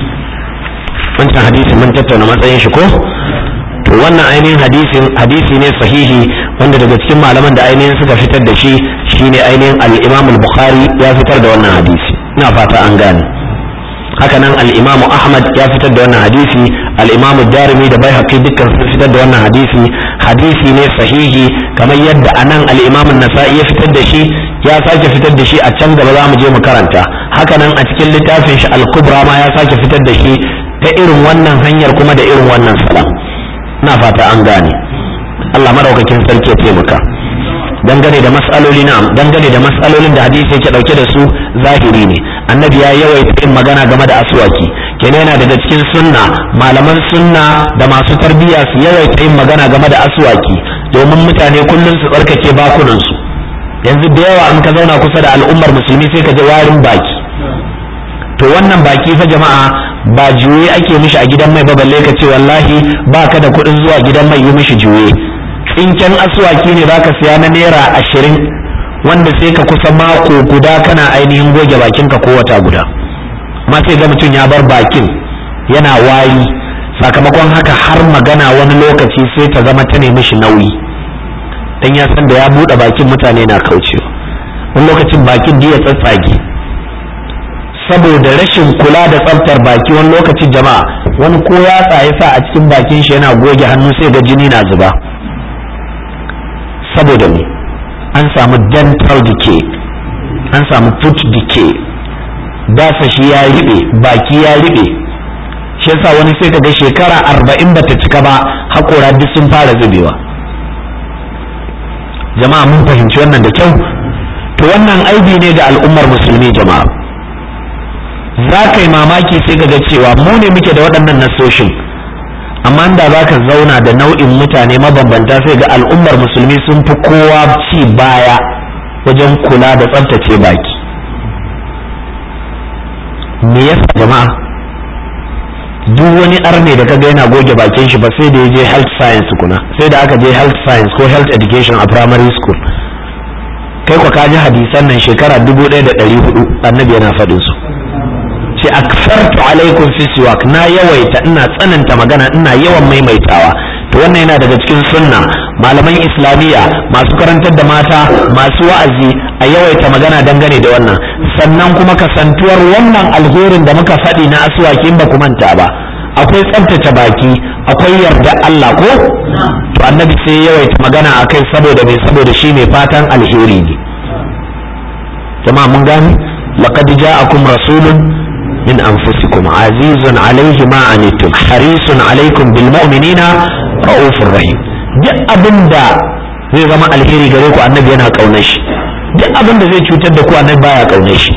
wancan hadisi mun tattauna matsayin shi ko to wannan ainihin hadisin hadisi ne sahihi wanda daga cikin malaman da ainihin suka fitar da shi shine ainihin al-Imam al-Bukhari ya fitar da wannan hadisi ina fata an gane haka nan al-Imam Ahmad ya fitar da wannan hadisi al-Imam Darimi da Baihaqi dukkan sun fitar da wannan hadisi hadisi ne sahihi kamar yadda anan al-Imam An-Nasa'i ya fitar da shi ya sake fitar da shi a can gaba za mu je mu karanta haka nan a cikin littafin shi al-Kubra ma ya sake fitar da shi ta irin wannan hanyar kuma da irin wannan salam na fata an gane Allah madaukakin sarki ya taimaka dangane da mas'aloli na dangane da mas'alolin da hadisi yake dauke da su zahiri ne annabi ya yawaita yin magana game da aswaki kenan yana daga cikin sunna malaman sunna da masu tarbiyya su yawaita yin magana game da aswaki domin mutane kullum su tsarkake bakunan su yanzu da yawa in ka zauna kusa da al'ummar musulmi sai ka ji warin baki to wannan baki fa jama'a ba juye ake mishi a gidan mai ba balle ka ce wallahi ba ka da kuɗin zuwa gidan mai yi mishi juye tsinken aswaki ne zaka siya na naira ashirin wanda sai ka kusa mako guda kana ainihin goge bakinka ko wata guda amma sai ga mutum ya bar bakin yana wari sakamakon haka har magana wani lokaci sai ta zama ta nemi shi nauyi dan ya san da ya buɗe bakin mutane na kaucewa wani lokacin bakin da ya tsatsage saboda rashin kula da tsaftar baki wani lokacin jama'a wani ko ya tsaye sa a cikin bakin shi yana goge hannu sai ga jini na zuba saboda me an samu dental decay an samu tooth decay dasa shi ya riɓe baki ya riɓe shi yasa wani sai kaga shekara arba'in bata cika ba haƙora duk sun fara zubewa jama'a mun fahimci wannan da kyau to wannan aibi ne ga al'ummar musulmi jama'a za ka yi mamaki sai ga cewa mu ne muke da waɗannan nasoshin amma da za ka zauna da nau'in mutane mabambanta sai ga al'ummar musulmi sun fi kowa ci baya wajen kula da tsaftace baki me yasa jama'a duk wani arne da kaga yana goge bakin shi ba sai da ya je health science kuna sai da aka je health science ko health education a primary school kai kwa kaji hadisan nan shekara dubu ɗaya da ɗari hudu annabi yana faɗin su ce akfartu alaikum fi siwak na yawaita ina tsananta magana ina yawan maimaitawa to wannan yana daga cikin sunna malaman islamiyya masu karantar da mata masu wa'azi a yawaita magana dangane da wannan sannan kuma kasantuwar wannan alherin da muka faɗi na aswaki in ba ku manta ba akwai tsabtace baki akwai yarda Allah ko to annabi sai yawaita magana akai saboda mai saboda shi mai fatan alheri ne jama'a mun gani laqad ja'akum rasulun min anfusikum azizun alayhi ma anittum harisun alaykum bil mu'minina raufur rahim duk abinda zai zama alheri gare ku annabi yana kaunar shi duk abinda zai cutar da ku annabi baya kaunar shi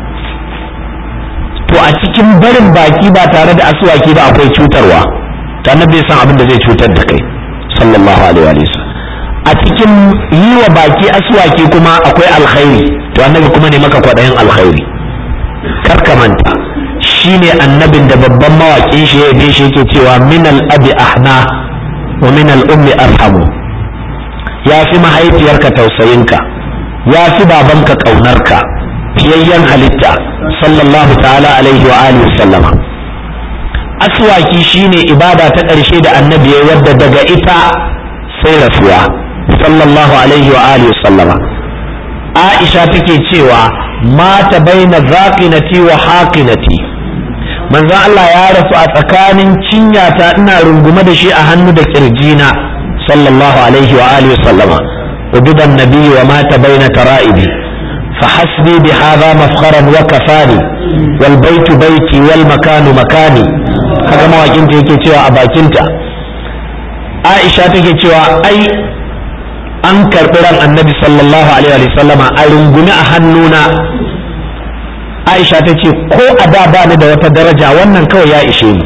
to a cikin barin baki ba tare da asuwaki ba akwai cutarwa to annabi san abin da zai cutar da kai sallallahu alaihi wa sallam a cikin yi wa baki asuwaki kuma akwai alkhairi to annabi kuma ne maka kwaɗayin alkhairi kar ka manta shine annabin da babban mawaƙin shi ya yabe shi yake cewa min al-abi ahna wa min al-ummi arhamu ya fi mahaifiyarka tausayinka ya fi babanka ƙaunarka fiyayyen halitta sallallahu ta'ala alaihi wa alihi sallama aswaki shine ibada ta ƙarshe da annabi ya wadda daga ita sai rasuwa sallallahu alaihi wa alihi sallama aisha take cewa mata baina zaqinati wa haqinati manzon Allah ya rasu a tsakanin cinyata ina rungume da shi a hannu da kirjina sallallahu alaihi wa alihi sallama ubidan nabi wa mata baina tara'ibi فحسبي بهذا مفخرا وكفاني والبيت بيتي والمكان مكاني haka mawakinta yake cewa a bakinta aisha take cewa ai an karɓi ran annabi sallallahu alaihi wa sallama a rungumi a hannuna aisha ta ce ko a da ba ni da wata daraja wannan kawai ya ishe ni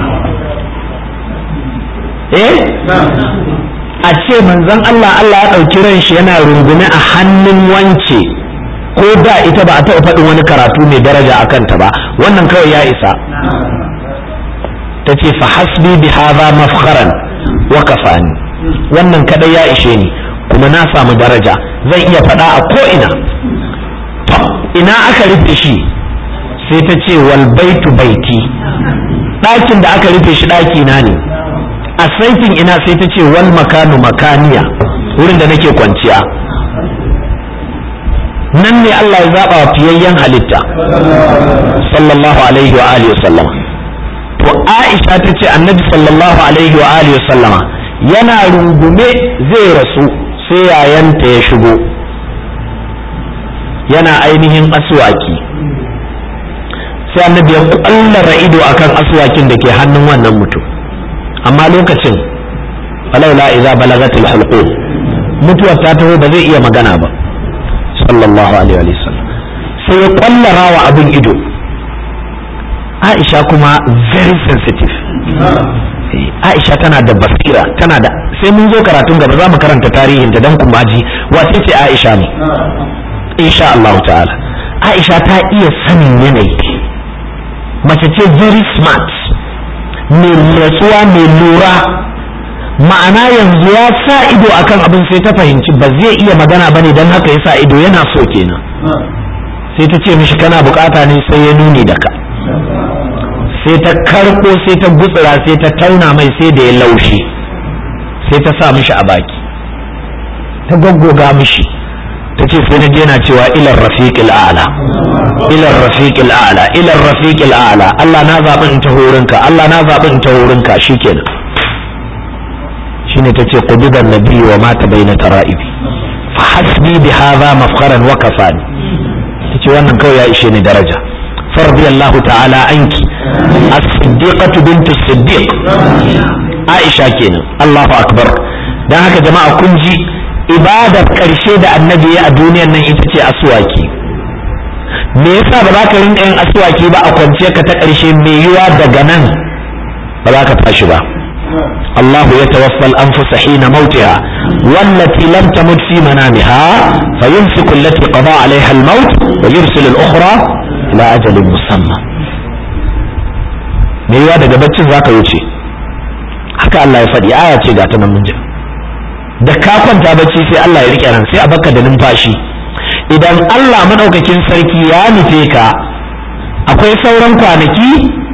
eh a ce manzon Allah Allah ya ɗauki ran shi yana rungume a hannun wance ko da ita ba a taɓa faɗin wani karatu mai daraja a kanta ba wannan kawai ya isa ta ce fa hasbi bi hadha mafkharan wa kafani wannan kadai ya ishe ni kuma na samu daraja zan iya faɗa a ko ina ina aka rufe shi sai ta ce wal baitu baiti ɗakin da aka rufe shi ɗaki na ne a saitin ina sai ta ce wal makanu makaniya wurin da nake kwanciya nan ne Allah ya zaɓa wa fiyayyen halitta sallallahu alaihi wa alihi sallama to Aisha ta ce annabi sallallahu alaihi wa alihi sallama yana rungume zai rasu sai yayanta ya shigo yana ainihin aswaki sai annabi ya kwallara ido akan aswakin da ke hannun wannan mutum amma lokacin falaula idza balagatil hulqum mutuwar ta taho ba zai iya magana ba sallallahu alaihi wa sallam sai ya kwallara wa abin ido Aisha kuma very sensitive Aisha tana da basira tana da sai mun zo karatun gaba za mu karanta tarihin ta dan kuma ji wace ce Aisha ne insha Allah ta'ala Aisha ta iya sanin yanayi mace ce very smart mai natsuwa mai lura ma'ana yanzu ya sa ido akan abin sai ta fahimci ba zai iya magana bane don haka ya sa ido yana so kenan sai ta ce mishi kana bukata ne sai ya nuni da ka sai ta karko sai ta gutsura sai ta tauna mai sai da ya laushi sai ta sa mishi a baki ta gaggoga mishi ta ce sai na yana cewa ilar rafiqil a'la ilar rafiqil a'la ilar rafiqil a'la Allah na zaɓi in ta horinka Allah na zaɓi in ta horinka shikenan shine tace quduban nabi wa mata baina tara'ibi fa hasbi bi hadha mafkharan wa kafani tace wannan kawai ya ishe ni daraja فرضي الله تعالى عنك الصديقة بنت الصديق عائشة كينا الله أكبر dan haka jama'a kun ji ibadar ƙarshe da annabi ya a duniyar nan ita ce aswaki me yasa ba za ka rinka yin aswaki ba a kwanciya ka ta ƙarshe mai yiwa daga nan ba za ka tashi ba الله يتوفى الأنفس حين موتها والتي لم تمت في منامها فيمسك التي قضى عليها الموت ويرسل الأخرى إلى أجل مسمى me yiwa daga baccin za ka wuce haka Allah ya faɗi aya ce ga ta nan mun ji da ka kwanta bacci sai Allah ya rike ran sai a baka da numfashi idan Allah madaukakin sarki ya nufe ka akwai sauran kwanaki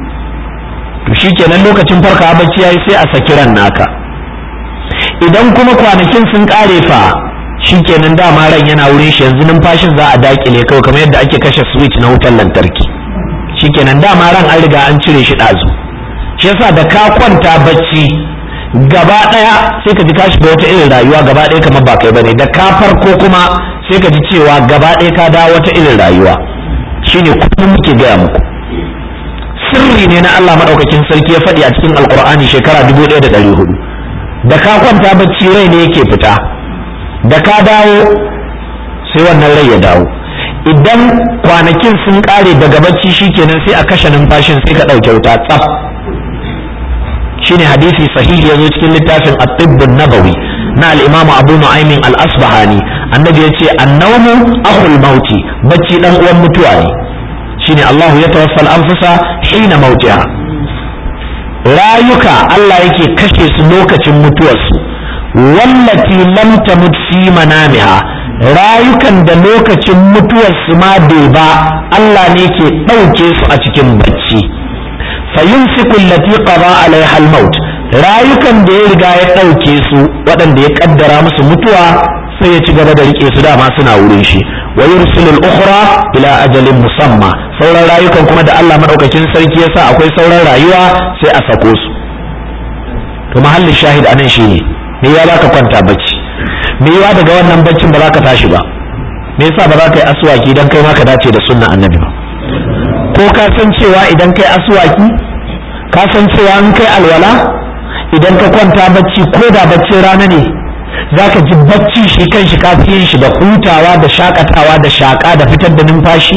to shikenan lokacin farka bacci yayi sai a saki ran naka idan kuma kwanakin sun kare fa shikenan dama ran yana wurin shi yanzu numfashin za a dakile kawai kamar yadda ake kashe switch na wutar lantarki shikenan dama ran an riga an cire shi ɗazu shi yasa da ka kwanta bacci gaba ɗaya sai ka ji ka shiga wata irin rayuwa gaba ɗaya kamar ba kai bane da ka farko kuma sai ka ji cewa gaba ɗaya ka dawo wata irin rayuwa shine kullum muke gaya muku sirri ne na Allah madaukakin sarki ya faɗi a cikin alkur'ani shekara dubu ɗaya da ɗari hudu da ka kwanta bacci rai ne yake fita da ka dawo sai wannan rai ya dawo idan kwanakin sun ƙare daga bacci shikenan sai a kashe numfashin sai ka ɗauke wuta tsaf shine hadisi sahihi ya zo cikin littafin at-tibbun nabawi na al-imam abu nu'aymin al-asbahani annabi ya ce annawmu akhul mauti bacci dan uwan mutuwa ne shine Allahu ya tawaffal anfusa hina mautiha rayuka Allah yake kashe su lokacin mutuwarsu wallati lam tamut fi manamiha rayukan da lokacin mutuwarsu ma bai ba Allah ne ke ɗauke su a cikin bacci fayumsiku allati qada alaiha al-maut rayukan da ya riga ya ɗauke su waɗanda ya kaddara musu mutuwa sai ya ci gaba da rike su dama suna wurin shi wa yursilul ukhra ila ajalin musamma sauran rayukan kuma da Allah madaukakin sarki yasa akwai sauran rayuwa sai a sako su to mahallin shahid anan shine me ya baka kwanta bacci me yawa daga wannan baccin ba za ka tashi ba me yasa ba za ka yi aswaki dan kai ma ka dace da sunnan annabi ba ko ka san cewa idan kai aswaki ka san cewa in kai alwala idan ka kwanta bacci ko da baccin rana ne za ka ji bacci shi kan shi kafiyin shi da hutawa da shakatawa da shaka da fitar da numfashi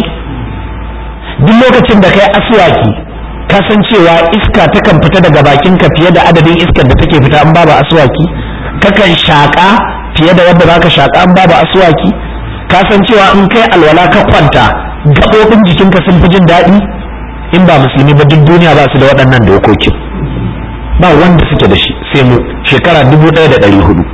duk lokacin da kai aswaki ka san cewa iska takan fita daga bakinka fiye da adadin iskar da take fita an babu aswaki kakan shaka fiye da wadda zaka shaka an babu aswaki ka san cewa in kai alwala ka kwanta gaɓoɓin jikinka sun fi jin daɗi in ba musulmi ba duk duniya ba su da waɗannan dokokin ba wanda suke da shi sai mu shekara dubu ɗaya da ɗari hudu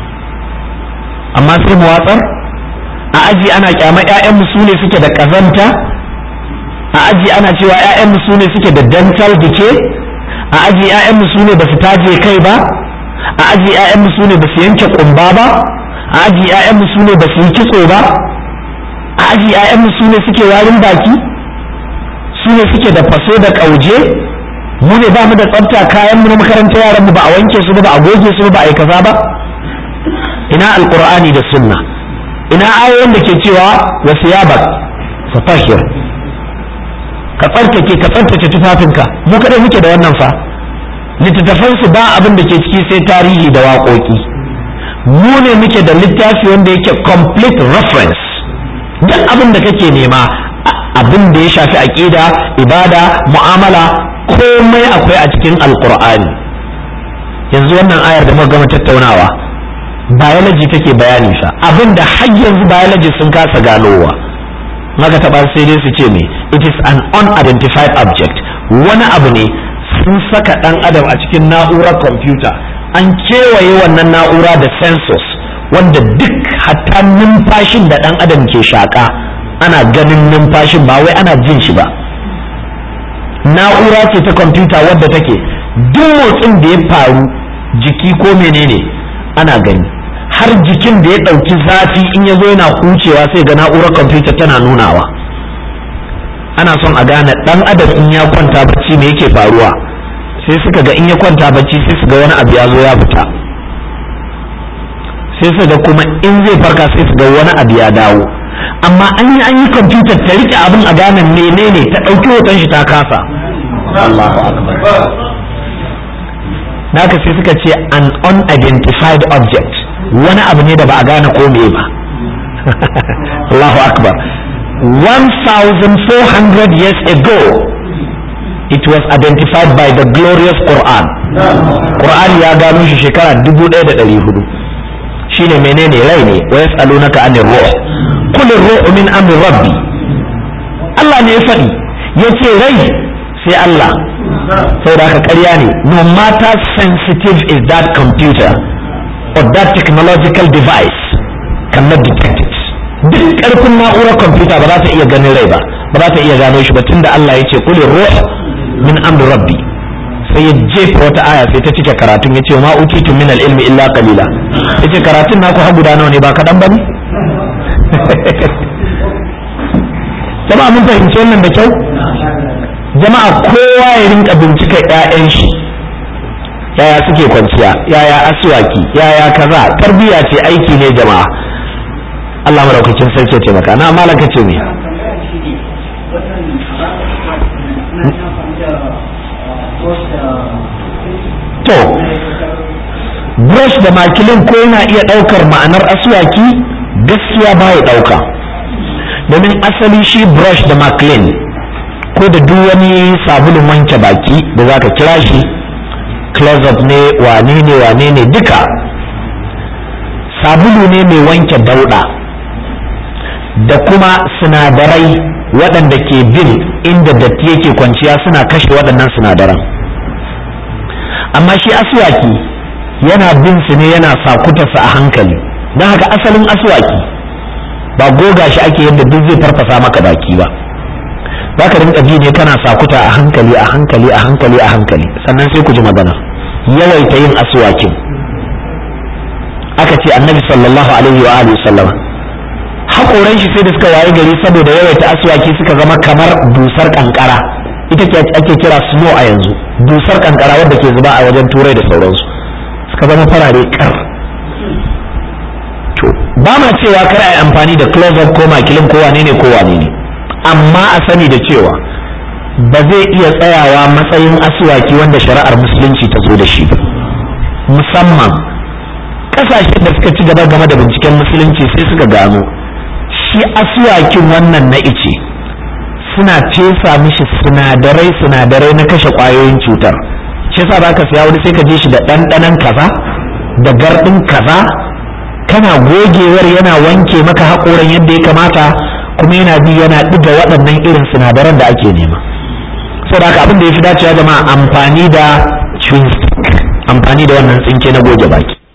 amma sai mu watsar a aji ana kyama ƴaƴanmu su ne suke da ƙazanta a aji ana cewa ƴaƴanmu su ne suke da dental decay a aji ƴaƴanmu su ne ba su taje kai ba a aji ƴaƴanmu su ne ba su yanke ƙumba ba a aji ƴaƴanmu su ne ba su yi kitso ba a aji ƴaƴanmu su ne suke warin baki su ne suke da faso da ƙauje mu ne ba mu da tsafta kayan mu na makarantar yaran mu ba a wanke su ba ba a goge su ba a yi kaza ba ina alqur'ani da sunna ina ayoyin da ke cewa wasiyabak fatahir ka tsarkake ka tsarkake tufafinka mu kadai muke da wannan fa littattafan su ba abin da ke ciki sai tarihi da waƙoƙi mu ne muke da littafi wanda yake complete reference duk abin da kake nema abin da ya shafi aqida ibada mu'amala komai akwai a cikin alqur'ani yanzu wannan ayar da muka gama tattaunawa biology take bayani fa abin da har yanzu biology sun kasa ganowa maka taɓa sai dai su ce me it is an unidentified object wani abu ne sun saka ɗan adam a cikin na'urar kwamfuta an kewaye wannan na'ura da sensors wanda duk hatta numfashin da ɗan adam ke shaƙa ana ganin numfashin ba wai ana jin shi ba na'ura ce ta kwamfuta wadda take duk motsin da ya faru jiki ko menene ana gani har jikin da ya ɗauki zafi in ya zo yana hucewa sai ga na'urar kwamfuta tana nunawa ana son a gane ɗan adam in ya kwanta bacci me yake faruwa sai suka ga in ya kwanta bacci sai su ga wani abu ya zo ya fita sai su ga kuma in zai farka sai su ga wani abu ya dawo amma an yi an yi kwamfutar ta rike abin a gane menene ta ɗauki hoton shi ta kasa Allahu akbar naka sai suka ce an unidentified object wani abu ne da ba a gane ko me ba Allahu akbar 1400 years ago it was identified by the glorious Quran Quran ya gano shi shekara 1400 shine menene rai ne wa yas'alunaka anir ruh qul ar-ruhu min amri rabbi Allah ne ya faɗi yace rai sai Allah saboda haka ƙarya ne no matter sensitive is that computer or that technological device cannot detect it duk ƙarfin na'urar kwamfuta ba za ta iya ganin rai ba ba za ta iya gano shi ba tunda Allah ya ce qul ruh min amri rabbi sai ya jefa wata aya sai ta cike karatun ya ce ma utitu min al-ilmi illa qalila yace karatun naku har guda nawa ne ba kadan bane jama'a mun fahimci wannan da kyau jama'a kowa ya rinka bincika ƴaƴan shi yaya suke kwanciya yaya aswaki yaya kaza tarbiya ce aiki ne jama'a Allah madaukakin sarki ya taimaka na malaka ce me to brush da makilin ko yana iya ɗaukar ma'anar aswaki gaskiya ba ya ɗauka domin asali shi brush da makilin ko da duk wani sabulun wanke baki da za ka kira shi close up ne wane ne wane ne duka sabulu ne mai wanke dauɗa da kuma sinadarai waɗanda ke bin inda datti yake kwanciya suna kashe waɗannan sinadaran amma shi aswaki yana bin su ne yana sakutarsa a hankali don haka asalin aswaki ba goga shi ake yadda duk zai farfasa maka baki ba za ka rinka ji ne kana sakuta a hankali a hankali a hankali a hankali sannan sai ku ji magana yawaita yin aswakin aka ce annabi sallallahu alaihi wa alihi sallama haƙoran shi sai da suka waye gari saboda yawaita aswaki suka zama kamar dusar kankara ita ce ake kira snow a yanzu dusar kankara wadda ke zuba a wajen turai da sauransu suka zama farare kar to ba ma cewa kar a yi amfani da close up ko makilin ko wane ne ko wane ne amma a sani da cewa ba zai iya tsayawa matsayin asuwaki wanda shari'ar musulunci ta zo da shi ba musamman kasashen da suka ci gaba game da binciken musulunci sai suka gano shi asuwakin wannan na ice suna fesa mishi sinadarai sinadarai na kashe kwayoyin cutar shi yasa za ka siya wani sai ka je shi da ɗanɗanon kaza da garɗin kaza kana gogewar yana wanke maka haƙoran yadda ya kamata kuma yana bi yana ɗiga waɗannan irin sinadaran da ake nema saboda haka abin da ya fi dacewa jama'a amfani da chewing stick amfani da wannan tsinke na goge baki